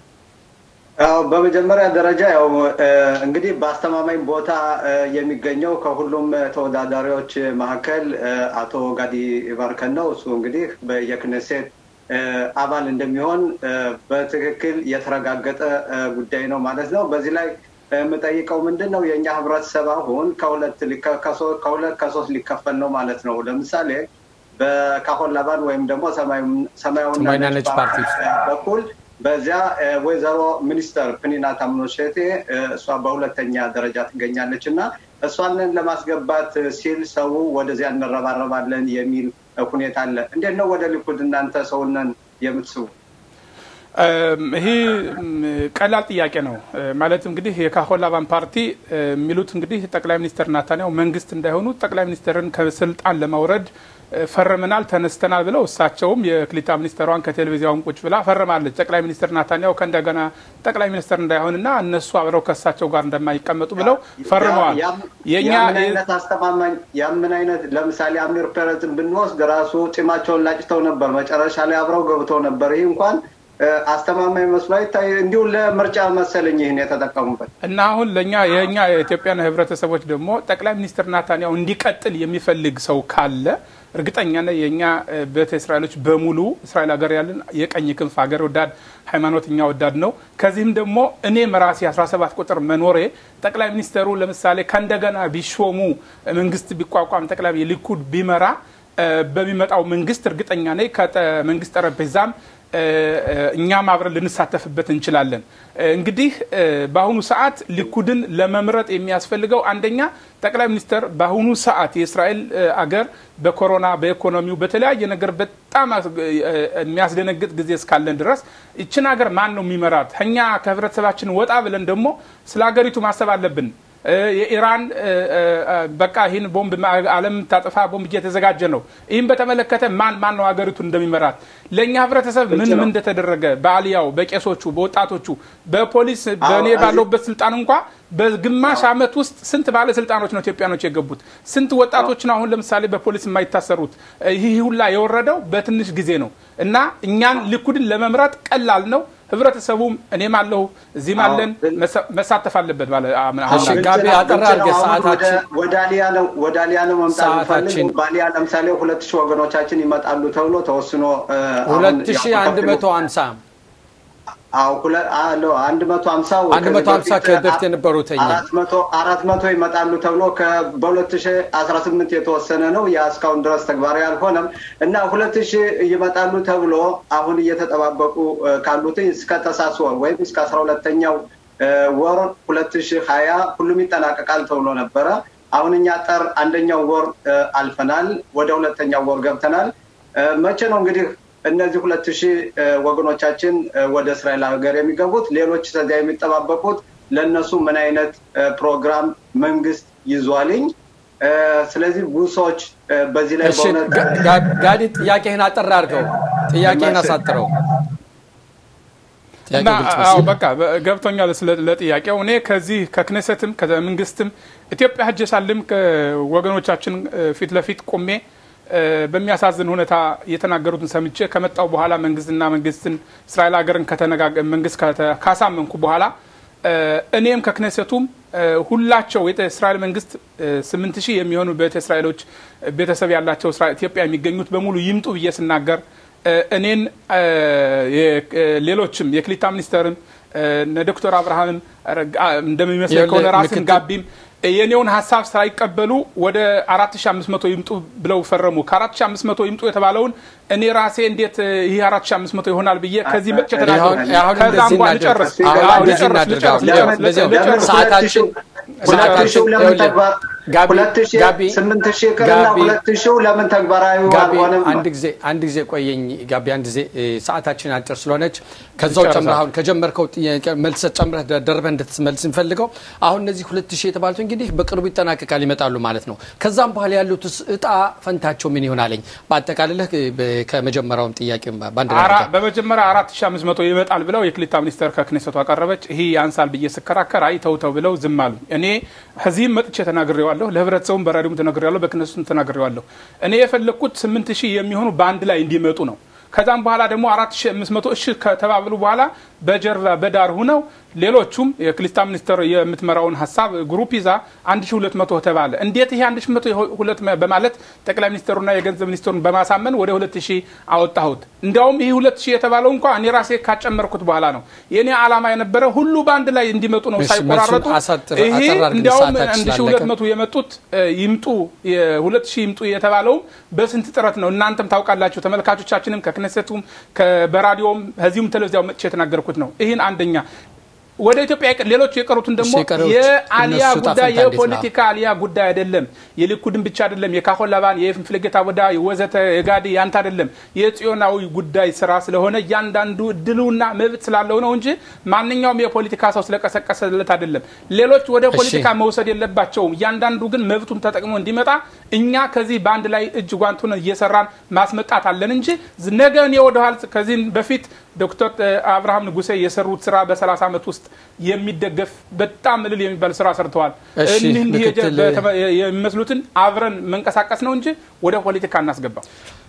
በመጀመሪያ ደረጃ ያው እንግዲህ በአስተማማኝ ቦታ የሚገኘው ከሁሉም ተወዳዳሪዎች መካከል አቶ ጋዲ ባርከን ነው። እሱ እንግዲህ የክነሴት አባል እንደሚሆን በትክክል የተረጋገጠ ጉዳይ ነው ማለት ነው። በዚህ ላይ የምጠይቀው ምንድን ነው የእኛ ህብረተሰብ አሁን ከሁለት ከሶስት ሊከፈል ነው ማለት ነው። ለምሳሌ በካሆን ላባን ወይም ደግሞ ሰማያዊና ነጭ ፓርቲ በኩል በዚያ ወይዘሮ ሚኒስተር ፕኒና ታምኖሼቴ እሷ በሁለተኛ ደረጃ ትገኛለች እና እሷንን ለማስገባት ሲል ሰው ወደዚያ እንረባረባለን የሚል ሁኔታ አለ። እንዴት ነው ወደ ሊኩድ እናንተ ሰውነን የምትስቡ? ይህ ቀላል ጥያቄ ነው። ማለት እንግዲህ የካሆን ላባን ፓርቲ የሚሉት እንግዲህ ጠቅላይ ሚኒስትር ናታንያሁ መንግስት እንዳይሆኑ ጠቅላይ ሚኒስትርን ከስልጣን ለማውረድ ፈርመናል፣ ተነስተናል ብለው እሳቸውም የክሊታ ሚኒስትሯን ከቴሌቪዚያውን ቁጭ ብላ ፈርማለች። ጠቅላይ ሚኒስትር ናታንያሁ ከእንደገና ጠቅላይ ሚኒስትር እንዳይሆንና እነሱ አብረው ከእሳቸው ጋር እንደማይቀመጡ ብለው ፈርመዋል። የኛ አይነት አስተማማኝ ያምን አይነት ለምሳሌ አሚር ፔረዝን ብንወስድ ራሱ ጢማቸውን ላጭተው ነበር፣ መጨረሻ ላይ አብረው ገብተው ነበር። ይህ እንኳን አስተማማኝ መስሎ አይታይ። እንዲሁ ለምርጫ መሰለኝ ይህን የተጠቀሙበት እና አሁን ለእኛ የእኛ የኢትዮጵያን ህብረተሰቦች ደግሞ ጠቅላይ ሚኒስትር ናታንያሁ እንዲቀጥል የሚፈልግ ሰው ካለ እርግጠኛ ነኝ የእኛ ቤተ እስራኤሎች በሙሉ እስራኤል ሀገር ያለን የቀኝ ክንፍ ሀገር ወዳድ ሃይማኖተኛ ወዳድ ነው። ከዚህም ደግሞ እኔም ራሴ 17 ቁጥር መኖሬ ጠቅላይ ሚኒስተሩ ለምሳሌ ከእንደገና ቢሾሙ መንግስት ቢቋቋም ጠቅላይ የሊኩድ ቢመራ በሚመጣው መንግስት እርግጠኛ ነኝ ከመንግስት ጠረጴዛም እኛም አብረን ልንሳተፍበት እንችላለን። እንግዲህ በአሁኑ ሰዓት ሊኩድን ለመምረጥ የሚያስፈልገው አንደኛ ጠቅላይ ሚኒስትር በአሁኑ ሰዓት የእስራኤል አገር በኮሮና በኢኮኖሚው በተለያየ ነገር በጣም የሚያስደነግጥ ጊዜ እስካለን ድረስ ይችን ሀገር ማን ነው የሚመራት? እኛ ከህብረተሰባችን ወጣ ብለን ደግሞ ስለ ሀገሪቱ ማሰብ አለብን። የኢራን በቃ ይህን ቦምብ ዓለም ታጠፋ ቦምብ እየተዘጋጀ ነው። ይህም በተመለከተ ማን ማን ነው ሀገሪቱን እንደሚመራት ለእኛ ህብረተሰብ ምን ምን እንደተደረገ በአልያው፣ በቄሶቹ፣ በወጣቶቹ፣ በፖሊስ በእኔ ባለሁበት ስልጣን እንኳ በግማሽ ዓመት ውስጥ ስንት ባለስልጣኖች ነው ኢትዮጵያኖች የገቡት? ስንት ወጣቶች ነው አሁን ለምሳሌ በፖሊስ የማይታሰሩት? ይህ ሁላ የወረደው በትንሽ ጊዜ ነው እና እኛን ሊኩድን ለመምረጥ ቀላል ነው። ህብረተሰቡም እኔም አለሁ እዚህም አለን መሳተፍ አለበት። ጋቢ አጠር አድርገህ ሰዓታችን ወደ አሊያ ነው መምጣት ፈልግ በአሊያ ለምሳሌ ሁለት ሺህ ወገኖቻችን ይመጣሉ ተብሎ ተወስኖ ሁለት ሺህ አንድ መቶ ሀምሳ አንድ መቶ ሀምሳው አንድ መቶ ሀምሳ ከበፊት የነበሩት አራት መቶ ይመጣሉ ተብሎ በሁለት ሺ አስራ ስምንት የተወሰነ ነው። ያ እስካሁን ድረስ ተግባራዊ አልሆነም እና ሁለት ሺህ ይመጣሉ ተብሎ አሁን እየተጠባበቁ ካሉት እስከ ተሳስ ወር ወይም እስከ አስራ ሁለተኛው ወር ሁለት ሺህ ሀያ ሁሉም ይጠናቀቃል ተብሎ ነበረ። አሁን እኛ ጠር አንደኛው ወር አልፈናል፣ ወደ ሁለተኛው ወር ገብተናል። መቼ ነው እንግዲህ እነዚህ ሁለት ሺህ ወገኖቻችን ወደ እስራኤል ሀገር የሚገቡት? ሌሎች ከዚያ የሚጠባበቁት ለእነሱ ምን አይነት ፕሮግራም መንግስት ይዟልኝ? ስለዚህ ብዙ ሰዎች በዚህ ላይ ጋዲ ጥያቄህን አጠር አድርገው፣ ጥያቄህን አሳጥረው። በቃ ገብቶኛል ለጥያቄው። እኔ ከዚህ ከክነሰትም ከመንግስትም ኢትዮጵያ ሄጄ ሳልም ከወገኖቻችን ፊት ለፊት ቆሜ በሚያሳዝን ሁኔታ የተናገሩትን ሰምቼ ከመጣው በኋላ መንግስትና መንግስትን እስራኤል ሀገርን መንግስት ካሳመንኩ በኋላ እኔም ከክነሰቱም ሁላቸው የእስራኤል መንግስት ስምንት ሺህ የሚሆኑ ቤተ እስራኤሎች ቤተሰብ ያላቸው ኢትዮጵያ የሚገኙት በሙሉ ይምጡ ብዬ ስናገር እኔን ሌሎችም የክሊታ ሚኒስተርም ዶክተር አብርሃምም እንደሚመስለኝ ከሆነ ራስን ጋቢም የኔውን ሀሳብ ሳይቀበሉ ወደ 4500 ይምጡ ብለው ፈረሙ። ከ4500 ይምጡ የተባለውን እኔ ራሴ እንዴት ይህ 4500 ይሆናል ብዬ ከዚህ መጥቼ ተናገሩ። ከዛ እንኳ ልጨርስ ሰዓታችን ስምንት ሺህ ቅርና ሁለት ሺው ለምን ተግባራዊ አልሆነም? አንድ ጊዜ አንድ ጊዜ ቆየኝ ጋቢ፣ አንድ ጊዜ ሰዓታችን አጭር ስለሆነች ከዛው ጨምረህ አሁን ከጀመርከው መልሰ ጨምረህ ደርበህ እንድትመልስ እንፈልገው። አሁን እነዚህ ሁለት ሺህ የተባሉት እንግዲህ በቅርቡ ይጠናቀቃል ይመጣሉ ማለት ነው። ከዛም በኋላ ያሉት እጣ ፈንታቸው ምን ይሆናለኝ? በአጠቃልለህ ከመጀመሪያውም ጥያቄ በአንድ በመጀመሪያ አራት ሺህ አምስት መቶ ይመጣል ብለው የክሊታ ሚኒስተር ከክኔሰቱ አቀረበች። ይህ ያንሳል ብዬ ስከራከር አይ ተው ተው ብለው ዝም አሉ። እኔ ከዚህም መጥቼ ተናግሬዋለሁ፣ ለህብረተሰቡም በራዲዮም ተናግሬዋለሁ፣ በክነሱም ተናግሬዋለሁ። እኔ የፈለግኩት ስምንት ሺህ የሚሆኑ በአንድ ላይ እንዲመጡ ነው። ከዛም በኋላ ደግሞ አራት ሺህ አምስት መቶ እሺ ከተባብሉ በኋላ በጀርባ በዳር ሁነው ሌሎቹም የክሊስታ ሚኒስተር የምትመራውን ሀሳብ ግሩፕ ይዛ አንድ ሺህ ሁለት መቶ ተባለ። እንዴት ይሄ አንድ ሺህ መቶ ሁለት በማለት ጠቅላይ ሚኒስተሩና የገንዘብ ሚኒስተሩን በማሳመን ወደ ሁለት ሺህ አወጣሁት። እንዲያውም ይህ ሁለት ሺህ የተባለው እንኳ እኔ ራሴ ካጨመርኩት በኋላ ነው። የእኔ ዓላማ የነበረ ሁሉ በአንድ ላይ እንዲመጡ ነው ሳይቆራረጡ። ይሄ እንዲያውም አንድ ሺህ ሁለት መቶ የመጡት ይምጡ ሁለት ሺህ ይምጡ የተባለውም በስንት ጥረት ነው። እናንተም ታውቃላችሁ፣ ተመልካቾቻችንም ከክነሰቱም በራዲዮም ከዚሁም ቴሌቪዚያው መጥቼ የተናገርኩት ነው። ይህን አንደኛ ወደ ኢትዮጵያ ሌሎች የቀሩትን ደግሞ የአሊያ ጉዳይ የፖለቲካ አሊያ ጉዳይ አይደለም። የሊኩድን ብቻ አይደለም። የካሆላባን የፍልጌታ ወዳ ወዘተ የጋዲ ያንተ አይደለም። የጽዮናዊ ጉዳይ ስራ ስለሆነ እያንዳንዱ እድሉና መብት ስላለው ነው እንጂ ማንኛውም የፖለቲካ ሰው ስለቀሰቀሰለት አይደለም። ሌሎች ወደ ፖለቲካ መውሰድ የለባቸውም። እያንዳንዱ ግን መብቱን ተጠቅሞ እንዲመጣ እኛ ከዚህ በአንድ ላይ እጅ ጓንቱን እየሰራን ማስመጣት አለን እንጂ ነገ እኔ ወደኋላ ከዚህ በፊት ዶክተር አብርሃም ንጉሴ የሰሩት ስራ በ30 ዓመት ውስጥ የሚደገፍ በጣም እልል የሚባል ስራ ሰርተዋል። እኒህ የሚመስሉትን አብረን መንቀሳቀስ ነው እንጂ ወደ ፖለቲካ እናስገባው።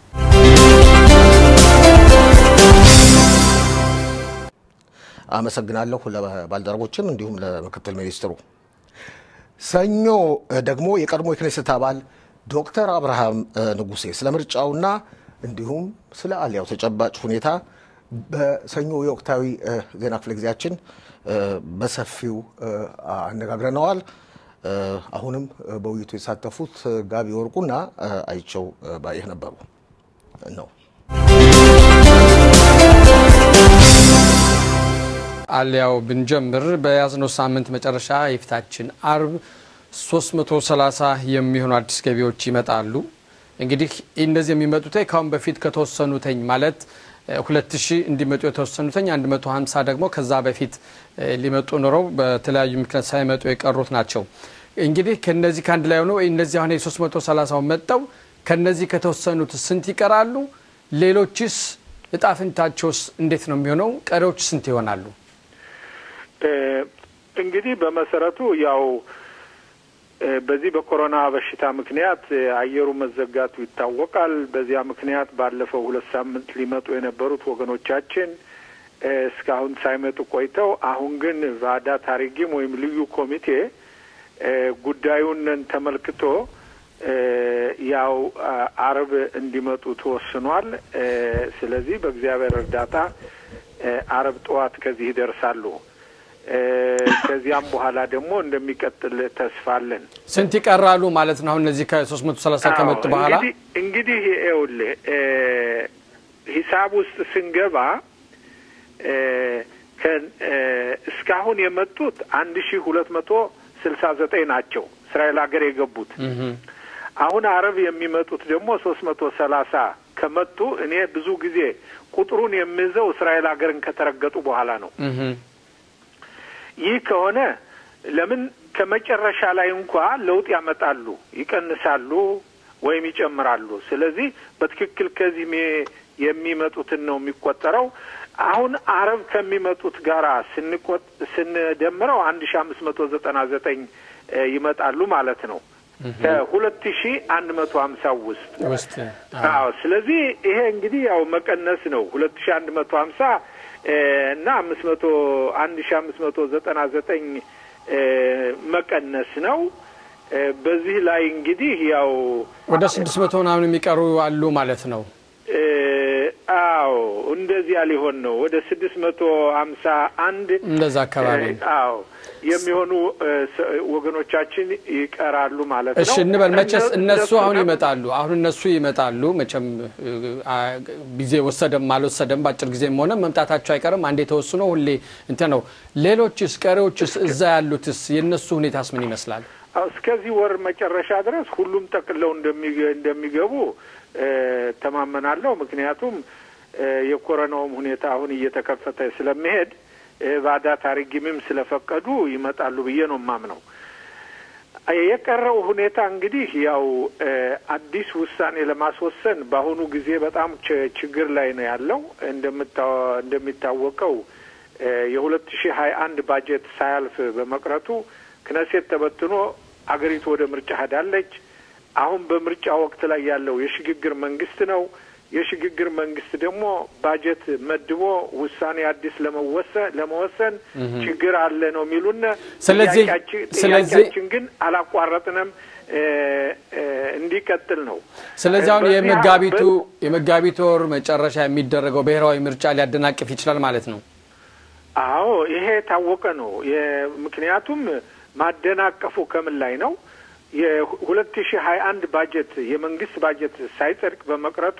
አመሰግናለሁ ለባልደረቦችም እንዲሁም ለምክትል ሚኒስትሩ። ሰኞ ደግሞ የቀድሞ የክኔሴት አባል ዶክተር አብርሃም ንጉሴ ስለ ምርጫውና እንዲሁም ስለ አሊያው ተጨባጭ ሁኔታ በሰኞ የወቅታዊ ዜና ክፍለ ጊዜያችን በሰፊው አነጋግረነዋል። አሁንም በውይይቱ የተሳተፉት ጋቢ ወርቁና አይቸው ባየህ ነበሩ ነው። አሊያው ብንጀምር በያዝነው ሳምንት መጨረሻ የፊታችን አርብ 330 የሚሆኑ አዲስ ገቢዎች ይመጣሉ። እንግዲህ እነዚህ የሚመጡት ካሁን በፊት ከተወሰኑተኝ ማለት ሁለት ሺህ እንዲመጡ የተወሰኑተኝ 150 ደግሞ ከዛ በፊት ሊመጡ ኖረው በተለያዩ ምክንያት ሳይመጡ የቀሩት ናቸው። እንግዲህ ከነዚህ ከአንድ ላይ ሆነው እነዚህ አሁን የ330 መጠው ከነዚህ ከተወሰኑት ስንት ይቀራሉ? ሌሎችስ እጣፍንታቸውስ እንዴት ነው የሚሆነው? ቀሪዎች ስንት ይሆናሉ? እንግዲህ በመሰረቱ ያው በዚህ በኮሮና በሽታ ምክንያት አየሩ መዘጋቱ ይታወቃል። በዚያ ምክንያት ባለፈው ሁለት ሳምንት ሊመጡ የነበሩት ወገኖቻችን እስካሁን ሳይመጡ ቆይተው አሁን ግን ቫዳ ታሪጊም ወይም ልዩ ኮሚቴ ጉዳዩን ተመልክቶ ያው አርብ እንዲመጡ ተወስኗል። ስለዚህ በእግዚአብሔር እርዳታ አርብ ጠዋት ከዚህ ይደርሳሉ። ከዚያም በኋላ ደግሞ እንደሚቀጥል ተስፋ አለን። ስንት ይቀራሉ ማለት ነው? አሁን እነዚህ ከሶስት መቶ ሰላሳ ከመጡ በኋላ እንግዲህ ይኸውልህ ሂሳብ ውስጥ ስንገባ እስካሁን የመጡት አንድ ሺ ሁለት መቶ ስልሳ ዘጠኝ ናቸው እስራኤል ሀገር የገቡት። አሁን አረብ የሚመጡት ደግሞ ሶስት መቶ ሰላሳ ከመጡ እኔ ብዙ ጊዜ ቁጥሩን የሚይዘው እስራኤል ሀገርን ከተረገጡ በኋላ ነው። ይህ ከሆነ ለምን ከመጨረሻ ላይ እንኳ ለውጥ ያመጣሉ፣ ይቀንሳሉ ወይም ይጨምራሉ። ስለዚህ በትክክል ከዚህ የሚመጡትን ነው የሚቆጠረው። አሁን አረብ ከሚመጡት ጋራ ስንቆጥ ስንደምረው አንድ ሺ አምስት መቶ ዘጠና ዘጠኝ ይመጣሉ ማለት ነው ከሁለት ሺ አንድ መቶ ሀምሳ ውስጥ ውስጥ አዎ። ስለዚህ ይሄ እንግዲህ ያው መቀነስ ነው ሁለት ሺ አንድ መቶ ሀምሳ እና አምስት መቶ አንድ ሺ አምስት መቶ ዘጠና ዘጠኝ መቀነስ ነው። በዚህ ላይ እንግዲህ ያው ወደ ስድስት መቶ ምናምን የሚቀሩ አሉ ማለት ነው። አዎ እንደዚያ ሊሆን ነው። ወደ ስድስት መቶ ሀምሳ አንድ እንደዛ አካባቢ አዎ የሚሆኑ ወገኖቻችን ይቀራሉ ማለት ነው። እሺ እንበል መቼስ እነሱ አሁን ይመጣሉ። አሁን እነሱ ይመጣሉ። መቼም ጊዜ ወሰደም አልወሰደም በአጭር ጊዜም ሆነ መምጣታቸው አይቀርም። አንዴ ተወስኖ ሁሌ እንትን ነው። ሌሎችስ ቀሪዎችስ እዛ ያሉትስ የእነሱ ሁኔታስ ምን ይመስላል? እስከዚህ ወር መጨረሻ ድረስ ሁሉም ጠቅለው እንደሚገቡ ተማመናለሁ። ምክንያቱም የኮረናውም ሁኔታ አሁን እየተከፈተ ስለሚሄድ ባዳ ታሪጊምም ስለፈቀዱ ይመጣሉ ብዬ ነው የማምነው። የቀረው ሁኔታ እንግዲህ ያው አዲስ ውሳኔ ለማስወሰን በአሁኑ ጊዜ በጣም ችግር ላይ ነው ያለው። እንደሚታወቀው የሁለት ሺህ ሀያ አንድ ባጀት ሳያልፍ በመቅረቱ ክነሴት ተበትኖ አገሪቱ ወደ ምርጫ ሄዳለች። አሁን በምርጫ ወቅት ላይ ያለው የሽግግር መንግስት ነው። የሽግግር መንግስት ደግሞ ባጀት መድቦ ውሳኔ አዲስ ለመወሰን ለመወሰን ችግር አለ ነው የሚሉን። ስለዚህ ጥያቄያችን ግን አላቋረጥንም እንዲቀጥል ነው። ስለዚህ አሁን የመጋቢቱ የመጋቢት ወር መጨረሻ የሚደረገው ብሔራዊ ምርጫ ሊያደናቅፍ ይችላል ማለት ነው። አዎ ይሄ የታወቀ ነው። ምክንያቱም ማደናቀፉ ከምን ላይ ነው? የሁለት ሺህ ሀያ አንድ ባጀት የመንግስት ባጀት ሳይጸድቅ በመቅረቱ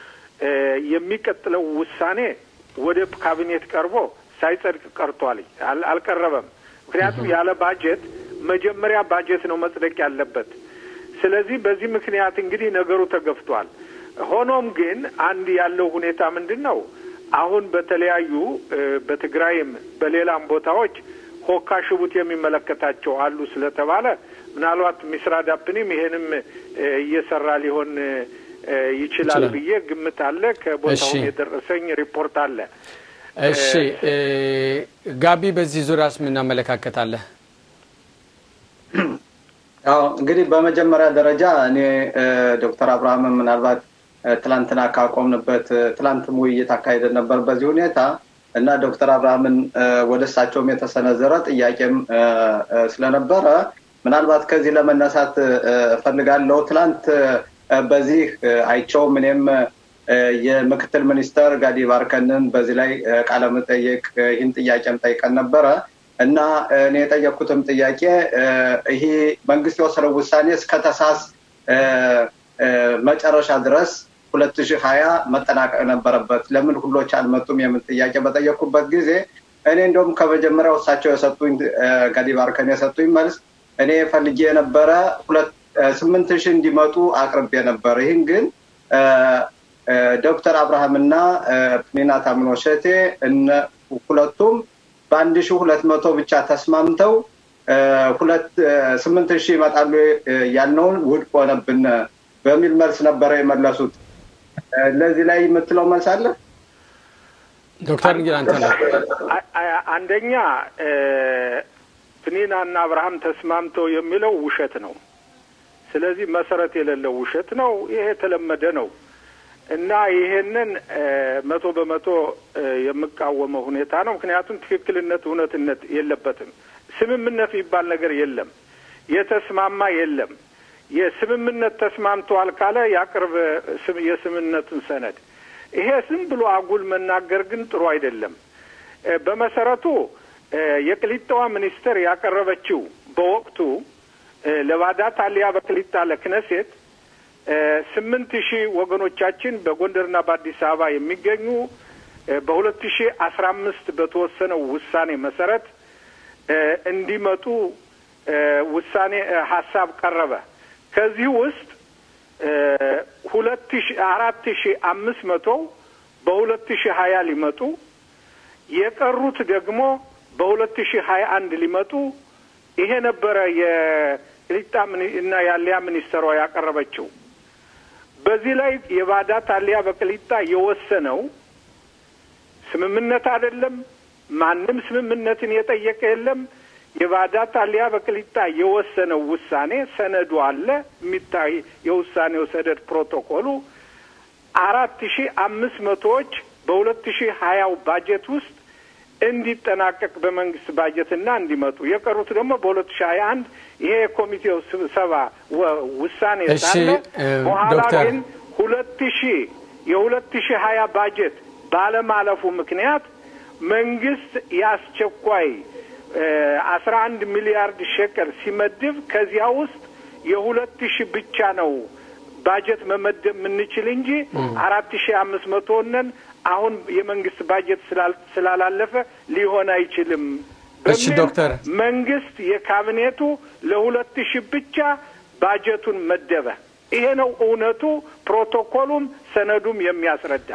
የሚቀጥለው ውሳኔ ወደ ካቢኔት ቀርቦ ሳይጸድቅ ቀርቷል፣ አልቀረበም። ምክንያቱም ያለ ባጀት መጀመሪያ ባጀት ነው መጽደቅ ያለበት። ስለዚህ በዚህ ምክንያት እንግዲህ ነገሩ ተገፍቷል። ሆኖም ግን አንድ ያለው ሁኔታ ምንድን ነው? አሁን በተለያዩ በትግራይም በሌላም ቦታዎች ሆካ ሽቡት የሚመለከታቸው አሉ ስለተባለ ምናልባት ሚስራ ዳፕኒም ይሄንም እየሰራ ሊሆን ይችላል ብዬ ግምት አለ። ከቦታውም የደረሰኝ ሪፖርት አለ። እሺ ጋቢ፣ በዚህ ዙሪያስ ምን አመለካከት አለ? አዎ እንግዲህ በመጀመሪያ ደረጃ እኔ ዶክተር አብርሃምን ምናልባት ትላንትና ካቆምንበት ትላንትም ውይይት አካሄደን ነበር በዚህ ሁኔታ እና ዶክተር አብርሃምን ወደ እሳቸውም የተሰነዘረ ጥያቄም ስለነበረ ምናልባት ከዚህ ለመነሳት እፈልጋለሁ። ትላንት በዚህ አይቸውም እኔም የምክትል ሚኒስተር ጋዲ ባርከንን በዚህ ላይ ቃለ መጠየቅ ይህን ጥያቄም ጠይቀን ነበረ እና እኔ የጠየቅኩትም ጥያቄ ይሄ መንግስት የወሰነው ውሳኔ እስከ ታህሳስ መጨረሻ ድረስ ሁለት ሺህ ሀያ መጠናቀቅ ነበረበት። ለምን ሁሎች አልመጡም? የምን ጥያቄ በጠየቅኩበት ጊዜ እኔ እንደውም ከመጀመሪያው እሳቸው የሰጡኝ ጋዲ ባርከን የሰጡኝ መልስ እኔ ፈልጌ የነበረ ሁለት ስምንት ሺህ እንዲመጡ አቅርቤ ነበር። ይህን ግን ዶክተር አብርሃምና ፕኒና ታምኖ ሸቴ ሁለቱም በአንድ ሺህ ሁለት መቶ ብቻ ተስማምተው ሁለት ስምንት ሺህ ይመጣሉ ያልነውን ውድቅ ሆነብን በሚል መልስ ነበረ የመለሱት። ለዚህ ላይ የምትለው መልስ አለ? ዶክተር እንግዲህ አንተ ነው። አንደኛ ፕኒና እና አብርሃም ተስማምተው የሚለው ውሸት ነው። ስለዚህ መሰረት የሌለው ውሸት ነው። ይሄ የተለመደ ነው እና ይሄንን መቶ በመቶ የምቃወመው ሁኔታ ነው። ምክንያቱም ትክክልነት፣ እውነትነት የለበትም። ስምምነት የሚባል ነገር የለም። የተስማማ የለም። የስምምነት ተስማምተዋል ካለ ያቅርብ የስምምነቱን ሰነድ። ይሄ ዝም ብሎ አጉል መናገር ግን ጥሩ አይደለም። በመሰረቱ የቅሊጣዋ ሚኒስትር ያቀረበችው በወቅቱ ለባዳት አሊያ በቅሊጣ ለክነሴት ስምንት ሺህ ወገኖቻችን በጎንደርና በአዲስ አበባ የሚገኙ በሁለት ሺህ አስራ አምስት በተወሰነው ውሳኔ መሰረት እንዲመጡ ውሳኔ ሀሳብ ቀረበ። ከዚህ ውስጥ ሁለት ሺ አራት ሺ አምስት መቶ በሁለት ሺ ሀያ ሊመጡ የቀሩት ደግሞ በሁለት ሺ ሀያ አንድ ሊመጡ ይሄ ነበረ የቅሊጣ እና የአልያ ሚኒስትሯ ያቀረበችው። በዚህ ላይ የባዳ ታሊያ በቅሊጣ የወሰነው ስምምነት አይደለም። ማንም ስምምነትን የጠየቀ የለም። የባዳ ታሊያ በቅሊጣ የወሰነው ውሳኔ ሰነዱ አለ የሚታይ የውሳኔው ሰነድ ፕሮቶኮሉ አራት ሺ አምስት መቶዎች በሁለት ሺ ሀያው ባጀት ውስጥ እንዲጠናቀቅ በመንግስት ባጀትና እንዲመጡ የቀሩት ደግሞ በሁለት ሺ ሀያ አንድ ይሄ የኮሚቴው ስብሰባ ውሳኔ ሳለ በኋላ ግን ሁለት ሺ የሁለት ሺ ሀያ ባጀት ባለማለፉ ምክንያት መንግስት የአስቸኳይ አስራ አንድ ሚሊያርድ ሸቀል ሲመድብ ከዚያ ውስጥ የሁለት ሺህ ብቻ ነው ባጀት መመደብ የምንችል እንጂ አራት ሺህ አምስት መቶ ነን አሁን የመንግስት ባጀት ስላላለፈ ሊሆን አይችልም በሚል ዶክተር መንግስት የካቢኔቱ ለሁለት ሺህ ብቻ ባጀቱን መደበ። ይሄ ነው እውነቱ። ፕሮቶኮሉም ሰነዱም የሚያስረዳ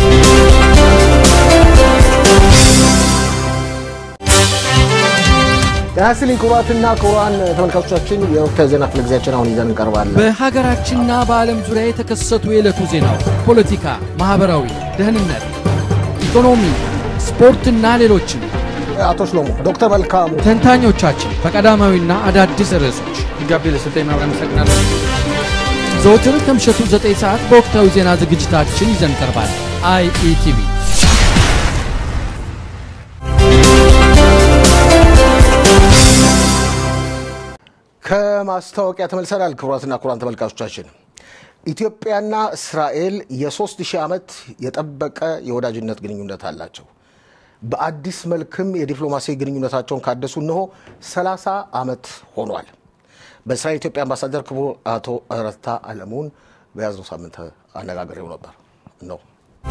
ጤና ይስጥልኝ ክቡራትና ክቡራን ተመልካቾቻችን የወቅታዊ ዜና ክፍለ ጊዜያችን አሁን ይዘን እንቀርባለን። በሀገራችንና በዓለም ዙሪያ የተከሰቱ የዕለቱ ዜናዎች፣ ፖለቲካ፣ ማኅበራዊ፣ ደህንነት፣ ኢኮኖሚ፣ ስፖርትና ሌሎችም አቶ ሽሎሞ ዶክተር መልካሙ ተንታኞቻችን በቀዳማዊና አዳዲስ ርዕሶች ጋቢ ለሰጠኝ ማብሪያ አመሰግናለሁ። ዘወትር ከምሽቱ 9 ሰዓት በወቅታዊ ዜና ዝግጅታችን ይዘን ቀርባል። አይኢቲቪ ከማስታወቂያ ተመልሰናል። ክቡራትና ክቡራን ተመልካቾቻችን ኢትዮጵያና እስራኤል የሶስት ሺህ ዓመት የጠበቀ የወዳጅነት ግንኙነት አላቸው። በአዲስ መልክም የዲፕሎማሲ ግንኙነታቸውን ካደሱ እነሆ 30 ዓመት ሆኗል። በእስራኤል ኢትዮጵያ አምባሳደር ክቡር አቶ ረታ አለሙን በያዝነው ሳምንት አነጋግሬው ነበር ነው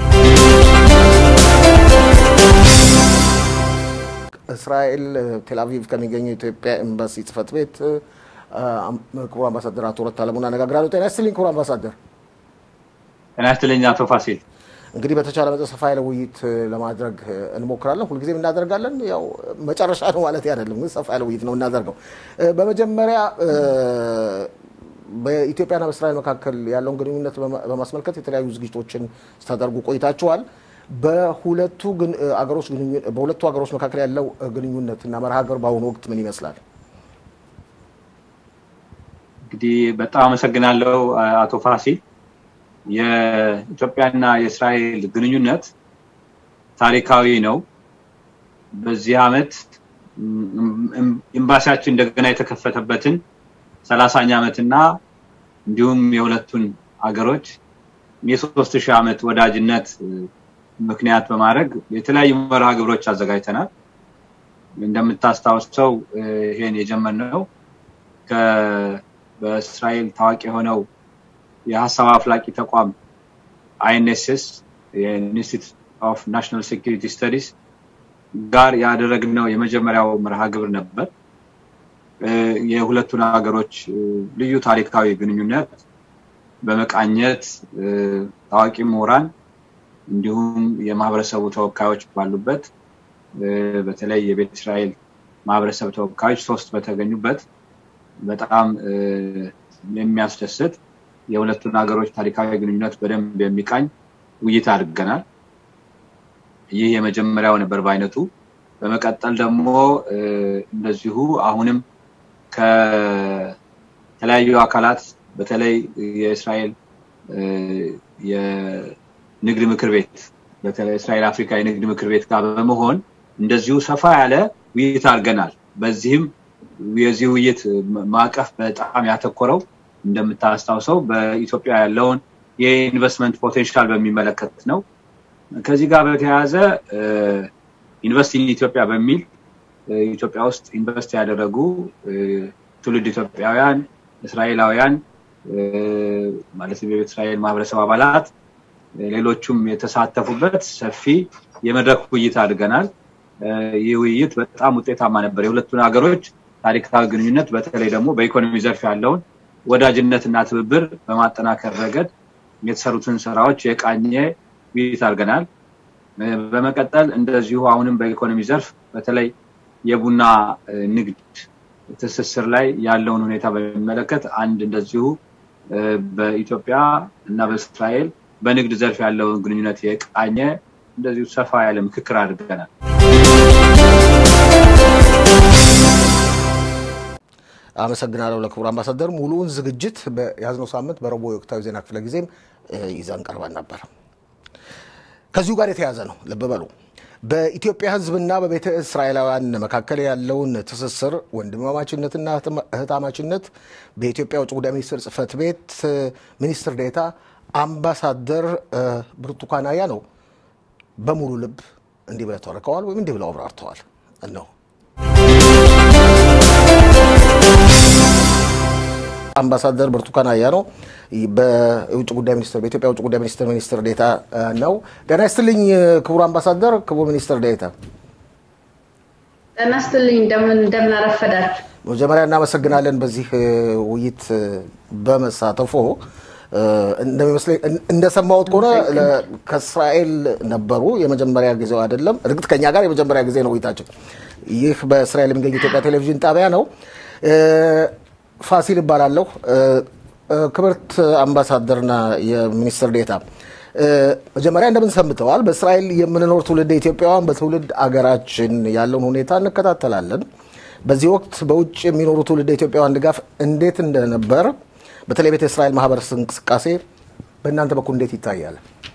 እስራኤል ቴልአቪቭ ከሚገኘው የኢትዮጵያ ኤምባሲ ጽህፈት ቤት ክቡር አምባሳደር አቶ ረታ አለሙን አነጋግራለሁ። ጤና ይስጥልኝ ክቡር አምባሳደር። ጤና ይስጥልኝ አቶ ፋሲል። እንግዲህ በተቻለ መጠን ሰፋ ያለ ውይይት ለማድረግ እንሞክራለን። ሁልጊዜም እናደርጋለን። ያው መጨረሻ ነው ማለት አይደለም፣ ግን ሰፋ ያለ ውይይት ነው እናደርገው። በመጀመሪያ በኢትዮጵያና በእስራኤል መካከል ያለውን ግንኙነት በማስመልከት የተለያዩ ዝግጅቶችን ስታደርጉ ቆይታችኋል። በሁለቱ አገሮች በሁለቱ ሀገሮች መካከል ያለው ግንኙነት እና መርሃ ግብር በአሁኑ ወቅት ምን ይመስላል? እንግዲህ በጣም አመሰግናለሁ አቶ ፋሲል። የኢትዮጵያና የእስራኤል ግንኙነት ታሪካዊ ነው። በዚህ ዓመት ኤምባሲያችን እንደገና የተከፈተበትን ሰላሳኛ ዓመትና እንዲሁም የሁለቱን አገሮች የሶስት ሺህ ዓመት ወዳጅነት ምክንያት በማድረግ የተለያዩ መርሃ ግብሮች አዘጋጅተናል። እንደምታስታውሰው ይሄን የጀመርነው በእስራኤል ታዋቂ የሆነው የሀሳብ አፍላቂ ተቋም አይኤንኤስኤስ የኢንስቲትዩት ኦፍ ናሽናል ሴኪሪቲ ስተዲስ ጋር ያደረግነው የመጀመሪያው መርሃ ግብር ነበር። የሁለቱን ሀገሮች ልዩ ታሪካዊ ግንኙነት በመቃኘት ታዋቂ ምሁራን እንዲሁም የማህበረሰቡ ተወካዮች ባሉበት በተለይ የቤተ እስራኤል ማህበረሰብ ተወካዮች ሶስት በተገኙበት በጣም የሚያስደስት የሁለቱን ሀገሮች ታሪካዊ ግንኙነት በደንብ የሚቃኝ ውይይት አድርገናል። ይህ የመጀመሪያው ነበር በአይነቱ። በመቀጠል ደግሞ እንደዚሁ አሁንም ከተለያዩ አካላት በተለይ የእስራኤል የንግድ ምክር ቤት በተለይ እስራኤል አፍሪካ የንግድ ምክር ቤት ጋር በመሆን እንደዚሁ ሰፋ ያለ ውይይት አድርገናል። በዚህም የዚህ ውይይት ማዕቀፍ በጣም ያተኮረው እንደምታስታውሰው በኢትዮጵያ ያለውን የኢንቨስትመንት ፖቴንሻል በሚመለከት ነው። ከዚህ ጋር በተያያዘ ኢንቨስት ኢን ኢትዮጵያ በሚል ኢትዮጵያ ውስጥ ኢንቨስት ያደረጉ ትውልድ ኢትዮጵያውያን፣ እስራኤላውያን ማለትም የቤተ እስራኤል ማህበረሰብ አባላት ሌሎቹም የተሳተፉበት ሰፊ የመድረክ ውይይት አድርገናል። ይህ ውይይት በጣም ውጤታማ ነበር። የሁለቱን ሀገሮች ታሪካዊ ግንኙነት በተለይ ደግሞ በኢኮኖሚ ዘርፍ ያለውን ወዳጅነትና ትብብር በማጠናከር ረገድ የተሰሩትን ስራዎች የቃኘ ውይይት አድርገናል። በመቀጠል እንደዚሁ አሁንም በኢኮኖሚ ዘርፍ በተለይ የቡና ንግድ ትስስር ላይ ያለውን ሁኔታ በሚመለከት አንድ እንደዚሁ በኢትዮጵያ እና በእስራኤል በንግድ ዘርፍ ያለውን ግንኙነት የቃኘ እንደዚሁ ሰፋ ያለ ምክክር አድርገናል። አመሰግናለሁ ለክቡር አምባሳደር። ሙሉውን ዝግጅት በያዝነው ሳምንት በረቡዕ የወቅታዊ ዜና ክፍለ ጊዜም ይዘን ቀርበን ነበር። ከዚሁ ጋር የተያዘ ነው። ልብ በሉ። በኢትዮጵያ ሕዝብና በቤተ እስራኤላውያን መካከል ያለውን ትስስር ወንድማማችነትና እህታማችነት በኢትዮጵያ ውጭ ጉዳይ ሚኒስትር ጽሕፈት ቤት ሚኒስትር ዴኤታ አምባሳደር ብርቱካን አያሌው በሙሉ ልብ እንዲህ ብለው ተርከዋል ወይም እንዲህ ብለው አብራርተዋል እነሆ አምባሳደር ብርቱካን አያሌው በውጭ ጉዳይ ሚኒስትር በኢትዮጵያ ውጭ ጉዳይ ሚኒስትር ሚኒስትር ዴኤታ ነው። ጤና ይስጥልኝ ክቡር አምባሳደር፣ ክቡር ሚኒስትር ዴኤታ። ጤና ይስጥልኝ። እንደምን እንደምን አረፈዳችሁ። መጀመሪያ እናመሰግናለን በዚህ ውይይት በመሳተፎ። እንደሚመስለኝ እንደሰማሁት ከሆነ ከእስራኤል ነበሩ። የመጀመሪያ ጊዜው አይደለም። እርግጥ ከኛ ጋር የመጀመሪያ ጊዜ ነው ውይይታችን። ይህ በእስራኤል የሚገኝ ኢትዮጵያ ቴሌቪዥን ጣቢያ ነው። ፋሲል እባላለሁ። ክብርት አምባሳደርና የሚኒስትር ዴታ መጀመሪያ እንደምን ሰንብተዋል? በእስራኤል የምንኖር ትውልድ ኢትዮጵያውያን በትውልድ አገራችን ያለውን ሁኔታ እንከታተላለን። በዚህ ወቅት በውጭ የሚኖሩ ትውልድ ኢትዮጵያውያን ድጋፍ እንዴት እንደነበር በተለይ ቤተ እስራኤል ማህበረሰብ እንቅስቃሴ በእናንተ በኩል እንዴት ይታያል?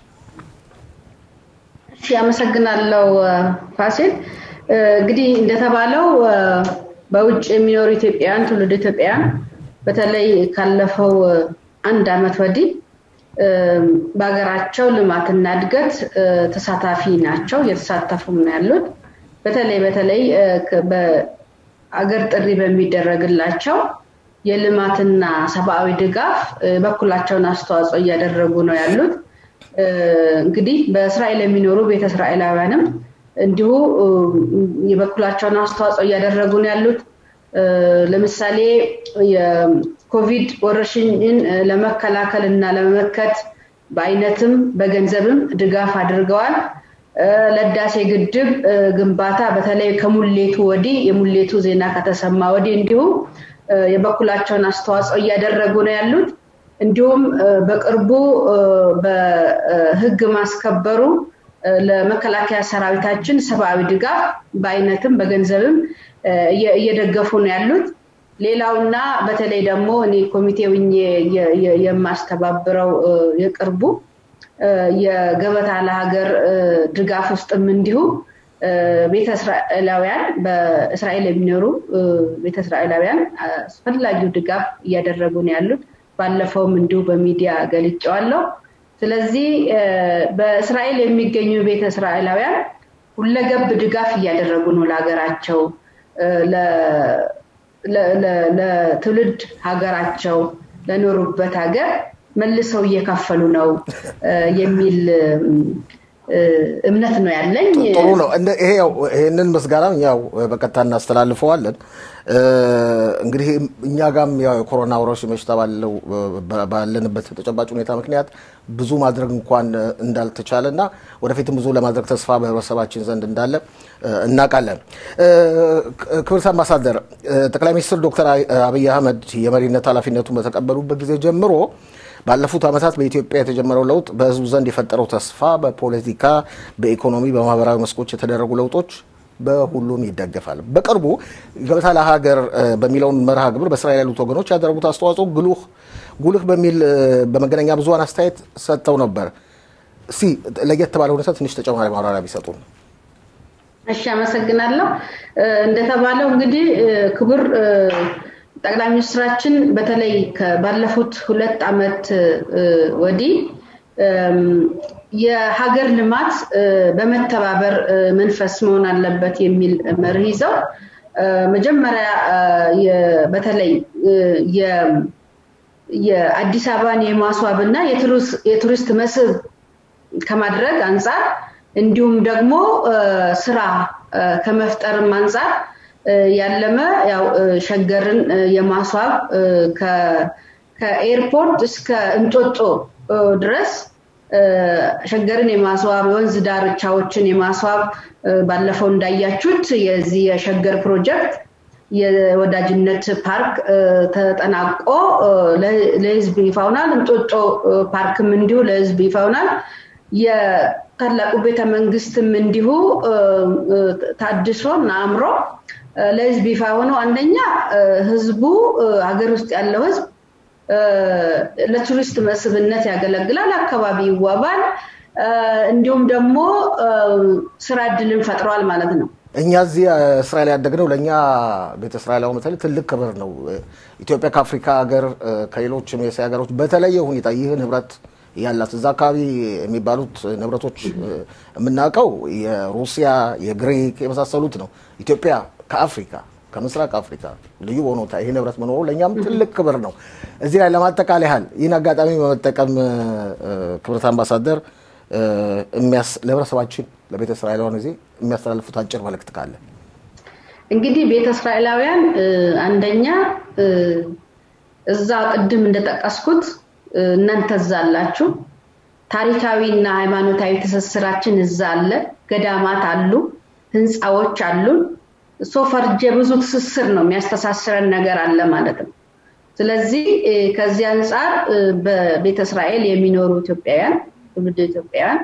እሺ፣ አመሰግናለሁ ፋሲል። እንግዲህ እንደተባለው በውጭ የሚኖሩ ኢትዮጵያውያን ትውልድ ኢትዮጵያውያን በተለይ ካለፈው አንድ ዓመት ወዲህ በሀገራቸው ልማትና እድገት ተሳታፊ ናቸው፣ እየተሳተፉም ነው ያሉት። በተለይ በተለይ በአገር ጥሪ በሚደረግላቸው የልማትና ሰብአዊ ድጋፍ በኩላቸውን አስተዋጽኦ እያደረጉ ነው ያሉት። እንግዲህ በእስራኤል የሚኖሩ ቤተ እስራኤላውያንም እንዲሁ የበኩላቸውን አስተዋጽኦ እያደረጉ ነው ያሉት። ለምሳሌ የኮቪድ ወረርሽኝን ለመከላከል እና ለመመከት በአይነትም በገንዘብም ድጋፍ አድርገዋል። ለህዳሴ ግድብ ግንባታ በተለይ ከሙሌቱ ወዲህ የሙሌቱ ዜና ከተሰማ ወዲህ እንዲሁ የበኩላቸውን አስተዋጽኦ እያደረጉ ነው ያሉት። እንዲሁም በቅርቡ በህግ ማስከበሩ ለመከላከያ ሰራዊታችን ሰብአዊ ድጋፍ በአይነትም በገንዘብም እየደገፉ ነው ያሉት። ሌላውና በተለይ ደግሞ እኔ ኮሚቴ የማስተባብረው የቅርቡ የገበታ ለሀገር ድጋፍ ውስጥም እንዲሁ ቤተ እስራኤላውያን በእስራኤል የሚኖሩ ቤተ እስራኤላውያን አስፈላጊው ድጋፍ እያደረጉ ነው ያሉት። ባለፈውም እንዲሁ በሚዲያ ገልጨዋለሁ። ስለዚህ በእስራኤል የሚገኙ ቤተ እስራኤላውያን ሁለገብ ድጋፍ እያደረጉ ነው ለሀገራቸው፣ ለትውልድ ሀገራቸው፣ ለኖሩበት ሀገር መልሰው እየከፈሉ ነው የሚል እምነት ነው ያለኝ። ጥሩ ነው። ይሄ ያው ይህንን ምስጋና ያው በቀጥታ እናስተላልፈዋለን። እንግዲህ እኛ ጋም ያው የኮሮና ወረርሽኝ በሽታ ባለው ባለንበት ተጨባጭ ሁኔታ ምክንያት ብዙ ማድረግ እንኳን እንዳልተቻለ እና ወደፊትም ብዙ ለማድረግ ተስፋ በህብረተሰባችን ዘንድ እንዳለ እናውቃለን። ክብርት አምባሳደር፣ ጠቅላይ ሚኒስትር ዶክተር አብይ አህመድ የመሪነት ኃላፊነቱን በተቀበሉበት ጊዜ ጀምሮ ባለፉት ዓመታት በኢትዮጵያ የተጀመረው ለውጥ በህዝቡ ዘንድ የፈጠረው ተስፋ በፖለቲካ፣ በኢኮኖሚ፣ በማህበራዊ መስኮች የተደረጉ ለውጦች በሁሉም ይደገፋል። በቅርቡ ገበታ ለሀገር በሚለውን መርሃ ግብር በእስራኤል ያሉት ወገኖች ያደረጉት አስተዋጽኦ ጉልህ ጉልህ በሚል በመገናኛ ብዙኃን አስተያየት ሰጥተው ነበር። እስቲ ለየት ባለ ሁኔታ ትንሽ ተጨማሪ ማብራሪያ ቢሰጡ። እሺ፣ አመሰግናለሁ። እንደተባለው እንግዲህ ክቡር ጠቅላይ ሚኒስትራችን በተለይ ባለፉት ሁለት ዓመት ወዲህ የሀገር ልማት በመተባበር መንፈስ መሆን አለበት የሚል መርህ ይዘው መጀመሪያ በተለይ የአዲስ አበባን የማስዋብ እና የቱሪስት መስህብ ከማድረግ አንጻር እንዲሁም ደግሞ ስራ ከመፍጠርም አንጻር ያለመ ያው ሸገርን የማስዋብ ከኤርፖርት እስከ እንጦጦ ድረስ ሸገርን የማስዋብ የወንዝ ዳርቻዎችን የማስዋብ ባለፈው እንዳያችሁት የዚህ የሸገር ፕሮጀክት የወዳጅነት ፓርክ ተጠናቆ ለህዝብ ይፋ ሆኗል። እንጦጦ ፓርክም እንዲሁ ለህዝብ ይፋ ሆኗል። የታላቁ ቤተ መንግስትም እንዲሁ ታድሶ እና አምሮ ለህዝብ ይፋ ሆነው አንደኛ ህዝቡ ሀገር ውስጥ ያለው ህዝብ ለቱሪስት መስህብነት ያገለግላል፣ አካባቢ ይዋባል፣ እንዲሁም ደግሞ ስራ እድልን ፈጥሯል ማለት ነው። እኛ እዚህ እስራኤል ያደግነው ለእኛ ቤተ እስራኤላዊ በተለይ ትልቅ ክብር ነው። ኢትዮጵያ ከአፍሪካ ሀገር ከሌሎችም የእስያ ሀገሮች በተለየ ሁኔታ ይህን ህብረት ያላት እዛ አካባቢ የሚባሉት ንብረቶች የምናውቀው የሩሲያ፣ የግሪክ የመሳሰሉት ነው። ኢትዮጵያ ከአፍሪካ ከምስራቅ አፍሪካ ልዩ በሆነ ቦታ ይህ ንብረት መኖሩ ለእኛም ትልቅ ክብር ነው። እዚህ ላይ ለማጠቃለል ያህል ይህን አጋጣሚ በመጠቀም ክብረት አምባሳደር ለህብረተሰባችን ለቤተ እስራኤላውያን ጊዜ የሚያስተላልፉት አጭር መልእክት ካለ እንግዲህ ቤተ እስራኤላውያን አንደኛ እዛ ቅድም እንደጠቀስኩት እናንተ እዛ አላችሁ። ታሪካዊና ሃይማኖታዊ ትስስራችን እዛ አለ። ገዳማት አሉ፣ ህንፃዎች አሉን። ሶ ፈርጀ ብዙ ትስስር ነው የሚያስተሳስረን ነገር አለ ማለት ነው። ስለዚህ ከዚህ አንጻር በቤተ እስራኤል የሚኖሩ ኢትዮጵያውያን ትውልድ ኢትዮጵያውያን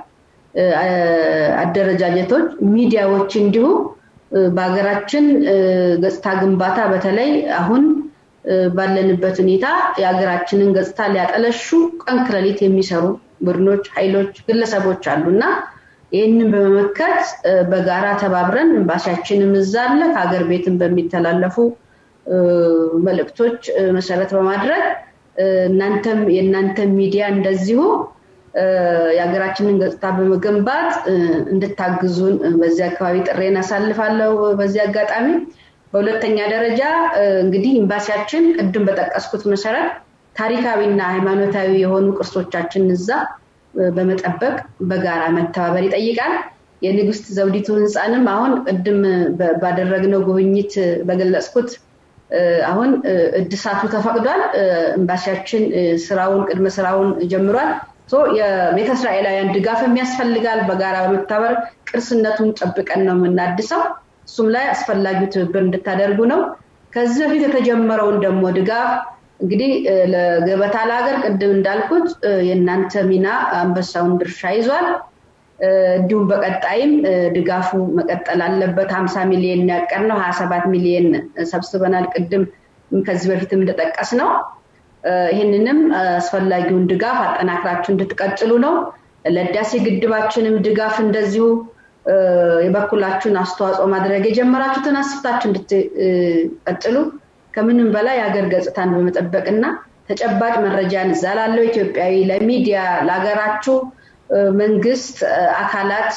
አደረጃጀቶች፣ ሚዲያዎች እንዲሁ በሀገራችን ገጽታ ግንባታ በተለይ አሁን ባለንበት ሁኔታ የሀገራችንን ገጽታ ሊያጠለሹ ቀን ከሌሊት የሚሰሩ ቡድኖች፣ ኃይሎች፣ ግለሰቦች አሉ እና ይህንን በመመከት በጋራ ተባብረን ኤምባሲያችንም እዛ አለ ከሀገር ቤትም በሚተላለፉ መልእክቶች መሰረት በማድረግ እናንተም የእናንተ ሚዲያ እንደዚሁ የሀገራችንን ገጽታ በመገንባት እንድታግዙን በዚህ አካባቢ ጥሬን አሳልፋለሁ። በዚህ አጋጣሚ በሁለተኛ ደረጃ እንግዲህ ኤምባሲያችን ቅድም በጠቀስኩት መሰረት ታሪካዊና ሃይማኖታዊ የሆኑ ቅርሶቻችን እዛ በመጠበቅ በጋራ መተባበር ይጠይቃል። የንግስት ዘውዲቱ ህንፃንም አሁን ቅድም ባደረግነው ጉብኝት በገለጽኩት አሁን እድሳቱ ተፈቅዷል። ኤምባሲያችን ስራውን ቅድመ ስራውን ጀምሯል። የቤተ እስራኤላውያን ድጋፍም ያስፈልጋል። በጋራ በመተባበር ቅርስነቱን ጠብቀን ነው የምናድሰው። እሱም ላይ አስፈላጊው ትብብር እንድታደርጉ ነው። ከዚህ በፊት የተጀመረውን ደግሞ ድጋፍ እንግዲህ ለገበታ ለሀገር ቅድም እንዳልኩት የእናንተ ሚና አንበሳውን ድርሻ ይዟል። እንዲሁም በቀጣይም ድጋፉ መቀጠል አለበት። ሀምሳ ሚሊዮን ያቀር ነው ሀያ ሰባት ሚሊዮን ሰብስበናል። ቅድም ከዚህ በፊትም እንደጠቀስ ነው። ይህንንም አስፈላጊውን ድጋፍ አጠናክራችሁ እንድትቀጥሉ ነው። ለህዳሴ ግድባችንም ድጋፍ እንደዚሁ የበኩላችሁን አስተዋጽኦ ማድረግ የጀመራችሁትን አስፍታችሁ እንድትቀጥሉ ከምንም በላይ የሀገር ገጽታን በመጠበቅና ተጨባጭ መረጃን እዛ ላለው ኢትዮጵያዊ ለሚዲያ ለሀገራችሁ መንግስት አካላት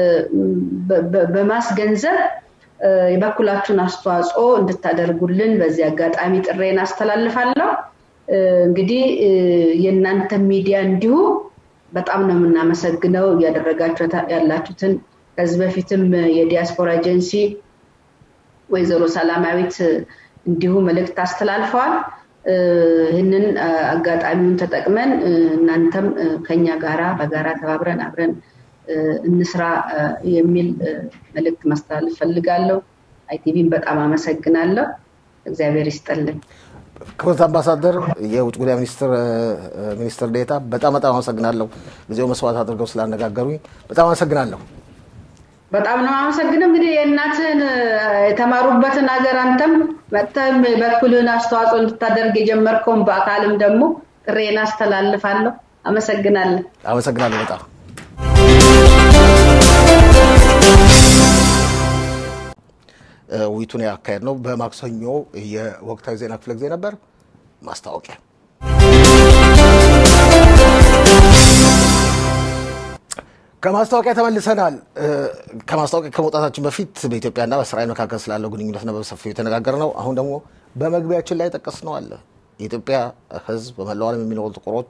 በማስገንዘብ የበኩላችሁን አስተዋጽኦ እንድታደርጉልን በዚህ አጋጣሚ ጥሬን አስተላልፋለሁ። እንግዲህ የእናንተ ሚዲያ እንዲሁ በጣም ነው የምናመሰግነው እያደረጋችሁ ያላችሁትን ከዚህ በፊትም የዲያስፖራ ኤጀንሲ ወይዘሮ ሰላማዊት እንዲሁ መልእክት አስተላልፈዋል። ይህንን አጋጣሚውን ተጠቅመን እናንተም ከኛ ጋራ በጋራ ተባብረን አብረን እንስራ የሚል መልእክት ማስተላለፍ ፈልጋለሁ። አይቲቪን በጣም አመሰግናለሁ። እግዚአብሔር ይስጠልን። ክብርት አምባሳደር፣ የውጭ ጉዳይ ሚኒስትር ሚኒስትር ዴታ በጣም በጣም አመሰግናለሁ። ጊዜው መስዋዕት አድርገው ስላነጋገሩኝ በጣም አመሰግናለሁ። በጣም ነው አመሰግነው። እንግዲህ የእናትህን የተማሩበትን ሀገር አንተም መጥተህም በኩልህን አስተዋጽኦ እንድታደርግ የጀመርከውን በአካልም ደግሞ ጥሬን አስተላልፋለሁ። አመሰግናለሁ። አመሰግናለሁ በጣም ውይይቱን ያካሄድ ነው በማክሰኞ የወቅታዊ ዜና ክፍለ ጊዜ ነበር። ማስታወቂያ ከማስታወቂያ ተመልሰናል። ከማስታወቂያ ከመውጣታችን በፊት በኢትዮጵያና በእስራኤል መካከል ስላለው ግንኙነት ነው በሰፊው የተነጋገር ነው። አሁን ደግሞ በመግቢያችን ላይ ጠቀስ ነው አለ የኢትዮጵያ ሕዝብ በመላው ዓለም የሚኖሩ ጥቁሮች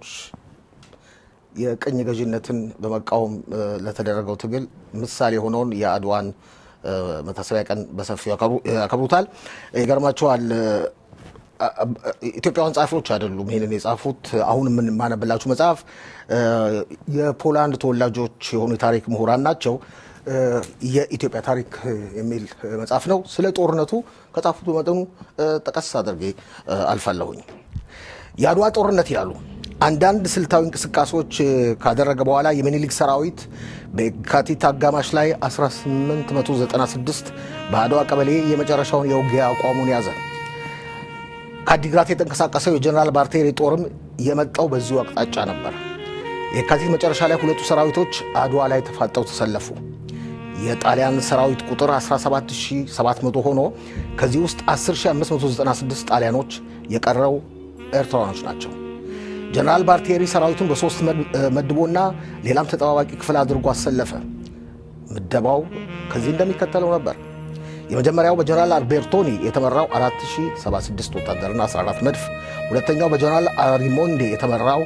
የቅኝ ገዥነትን በመቃወም ለተደረገው ትግል ምሳሌ የሆነውን የአድዋን መታሰቢያ ቀን በሰፊው ያከብሩታል። ይገርማቸዋል። ኢትዮጵያውያን ጸሐፊዎች አይደሉም ይህንን የጻፉት። አሁን የማነብላችሁ መጽሐፍ የፖላንድ ተወላጆች የሆኑ የታሪክ ምሁራን ናቸው። የኢትዮጵያ ታሪክ የሚል መጽሐፍ ነው። ስለ ጦርነቱ ከጻፉት በመጠኑ ጠቀስ አድርጌ አልፋለሁኝ። የአድዋ ጦርነት ይላሉ አንዳንድ ስልታዊ እንቅስቃሴዎች ካደረገ በኋላ የሚኒሊክ ሰራዊት በየካቲት አጋማሽ ላይ 1896 በአድዋ ቀበሌ የመጨረሻውን የውጊያ አቋሙን ያዘ። ከአዲግራት የተንቀሳቀሰው የጀኔራል ባርቴሪ ጦርም የመጣው በዚሁ አቅጣጫ ነበር። የካቲት መጨረሻ ላይ ሁለቱ ሰራዊቶች አድዋ ላይ ተፋጠው ተሰለፉ። የጣሊያን ሰራዊት ቁጥር 17700 ሆኖ ከዚህ ውስጥ 10596 ጣሊያኖች፣ የቀረው ኤርትራኖች ናቸው። ጀነራል ባርቴሪ ሰራዊቱን በሶስት መድቦና ሌላም ተጠባባቂ ክፍል አድርጎ አሰለፈ። ምደባው ከዚህ እንደሚከተለው ነበር። የመጀመሪያው በጀነራል አልቤርቶኒ የተመራው 4076 ወታደርና 14 መድፍ፣ ሁለተኛው በጀነራል አሪሞንዴ የተመራው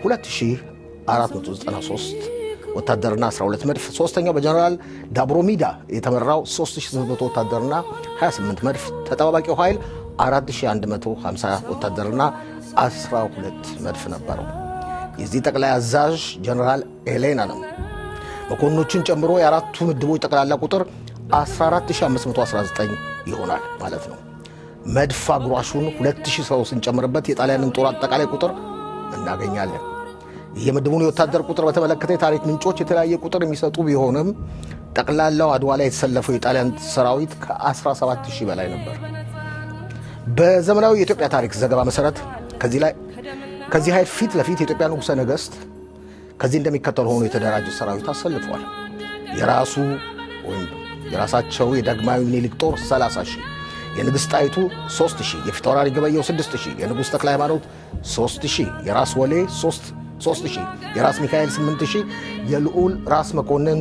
2493 ወታደርና 12 መድፍ፣ ሶስተኛው በጀነራል ዳብሮሚዳ የተመራው 3800 ወታደርና 28 መድፍ፣ ተጠባባቂው ኃይል 4150 ወታደርና 12 መድፍ ነበረው። የዚህ ጠቅላይ አዛዥ ጀነራል ኤሌና ነው። መኮንኖችን ጨምሮ የአራቱ ምድቦች ጠቅላላ ቁጥር 14519 ይሆናል ማለት ነው። መድፍ አጉራሹን 2000 ሰው ስንጨምርበት የጣሊያንን ጦር አጠቃላይ ቁጥር እናገኛለን። የምድቡን የወታደር ቁጥር በተመለከተ የታሪክ ምንጮች የተለያየ ቁጥር የሚሰጡ ቢሆንም ጠቅላላው አድዋ ላይ የተሰለፈው የጣሊያን ሰራዊት ከ17000 በላይ ነበር። በዘመናዊ የኢትዮጵያ ታሪክ ዘገባ መሰረት ከዚህ ላይ ከዚህ ኃይል ፊት ለፊት የኢትዮጵያ ንጉሠ ነገሥት ከዚህ እንደሚከተሉ ሆኖ የተደራጀ ሰራዊት አሰልፏል። የራሱ ወይም የራሳቸው የዳግማዊ ምኒልክ ጦር 30 ሺህ፣ የንግሥት ጣይቱ 3 ሺህ፣ የፊታውራሪ ገበየው 6 ሺህ፣ የንጉሥ ተክለ ሃይማኖት 3 ሺህ፣ የራስ ወሌ 3 ሺህ፣ የራስ ሚካኤል 8 ሺህ፣ የልዑል ራስ መኮንን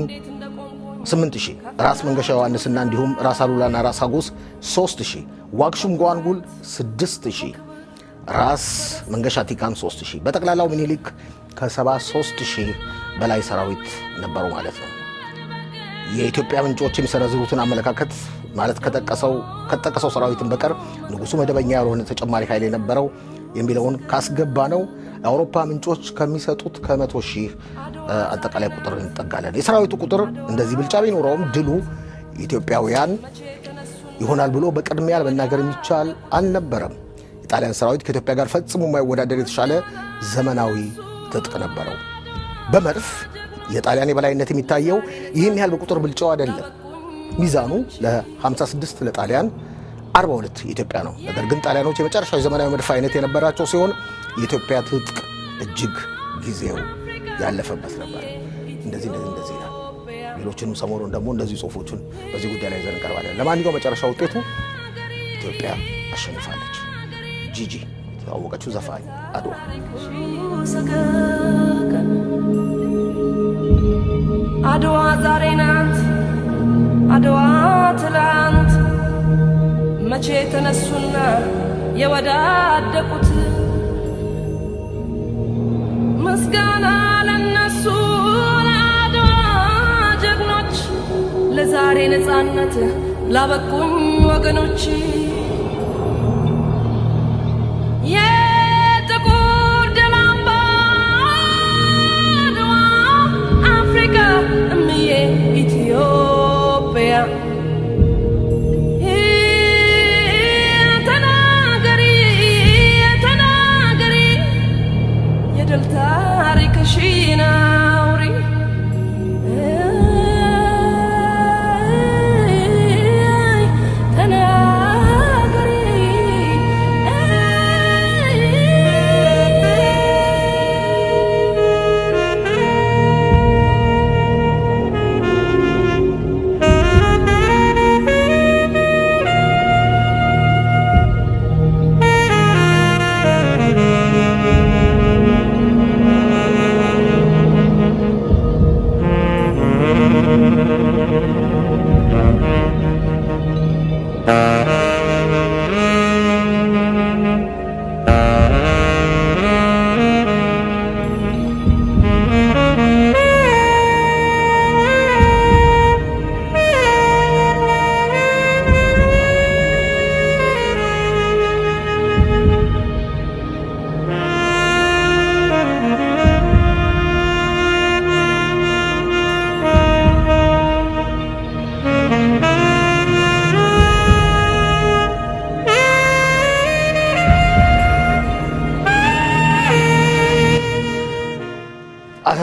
8 ሺህ፣ ራስ መንገሻ ዮሐንስና እንዲሁም ራስ አሉላና ራስ አጎስ 3 ሺህ፣ ዋግሹም ጓንጉል 6 ሺህ፣ ራስ መንገሻ ቲካን 3 ሺህ፣ በጠቅላላው ምኒልክ ከ73 ሺህ በላይ ሰራዊት ነበሩ ማለት ነው። የኢትዮጵያ ምንጮች የሚሰነዝሩትን አመለካከት ማለት ከጠቀሰው ሰራዊትን በቀር ንጉሱ መደበኛ ያልሆነ ተጨማሪ ኃይል የነበረው የሚለውን ካስገባ ነው የአውሮፓ ምንጮች ከሚሰጡት ከመቶ ሺህ አጠቃላይ ቁጥር እንጠጋለን። የሰራዊቱ ቁጥር እንደዚህ ብልጫ ቢኖረውም ድሉ ኢትዮጵያውያን ይሆናል ብሎ በቅድሚያ ለመናገር የሚቻል አልነበረም። የጣሊያን ሰራዊት ከኢትዮጵያ ጋር ፈጽሞ የማይወዳደር የተሻለ ዘመናዊ ትጥቅ ነበረው። በመድፍ የጣሊያን የበላይነት የሚታየው ይህን ያህል በቁጥር ብልጫው አይደለም። ሚዛኑ ለ56 ለጣሊያን 42 የኢትዮጵያ ነው። ነገር ግን ጣሊያኖች የመጨረሻው የዘመናዊ መድፍ አይነት የነበራቸው ሲሆን የኢትዮጵያ ትጥቅ እጅግ ጊዜው ያለፈበት ነበር። እንደዚህ እንደዚህ እንደዚህ ይላል። ሌሎችንም ሰሞኑን ደግሞ እንደዚህ ጽሁፎቹን በዚህ ጉዳይ ላይ ይዘን እንቀርባለን። ለማንኛውም መጨረሻ ውጤቱ ኢትዮጵያ አሸንፋለች። ጂጂ የተዋወቀችው ዘፋኝ አድዋ አድዋ ዛሬ ናት፣ አድዋ ትላንት መቼ ተነሱና የወዳደቁት ምስጋና ለነሱ ለአድዋ ጀግኖች፣ ለዛሬ ነፃነት ላበቁኝ ወገኖች የጥቁር ደም አምባ አድዋ አፍሪካ እምዬ ኢትዮጵያ ተናገሪ ተናገሪ የድል ታሪክሽን አውሪ ተናገሪ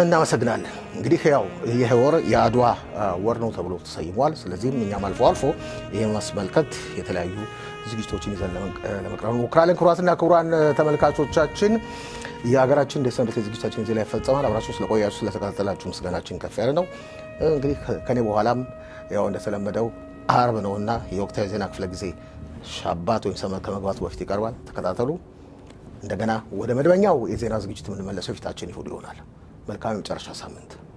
እናመሰግናለን። እንግዲህ ያው ይህ ወር የአድዋ ወር ነው ተብሎ ተሰይሟል። ስለዚህም እኛም አልፎ አልፎ ይህን ማስመልከት የተለያዩ ዝግጅቶችን ይዘን ለመቅረብ እንሞክራለን። ክቡራትና ክቡራን ተመልካቾቻችን የሀገራችን እንደ ሰንበት ዝግጅታችን እዚህ ላይ ይፈጸማል። አብራችሁ ስለቆያችሁ ስለተከታተላችሁ ምስጋናችን ከፍ ያለ ነው። እንግዲህ ከኔ በኋላም ያው እንደተለመደው አርብ ነውና የወቅታዊ ዜና ክፍለ ጊዜ ሻባት ወይም ሰመር ከመግባቱ በፊት ይቀርባል። ተከታተሉ። እንደገና ወደ መደበኛው የዜና ዝግጅት የምንመለሰው ፊታችን ይሁድ ይሆናል። መልካም የመጨረሻ ሳምንት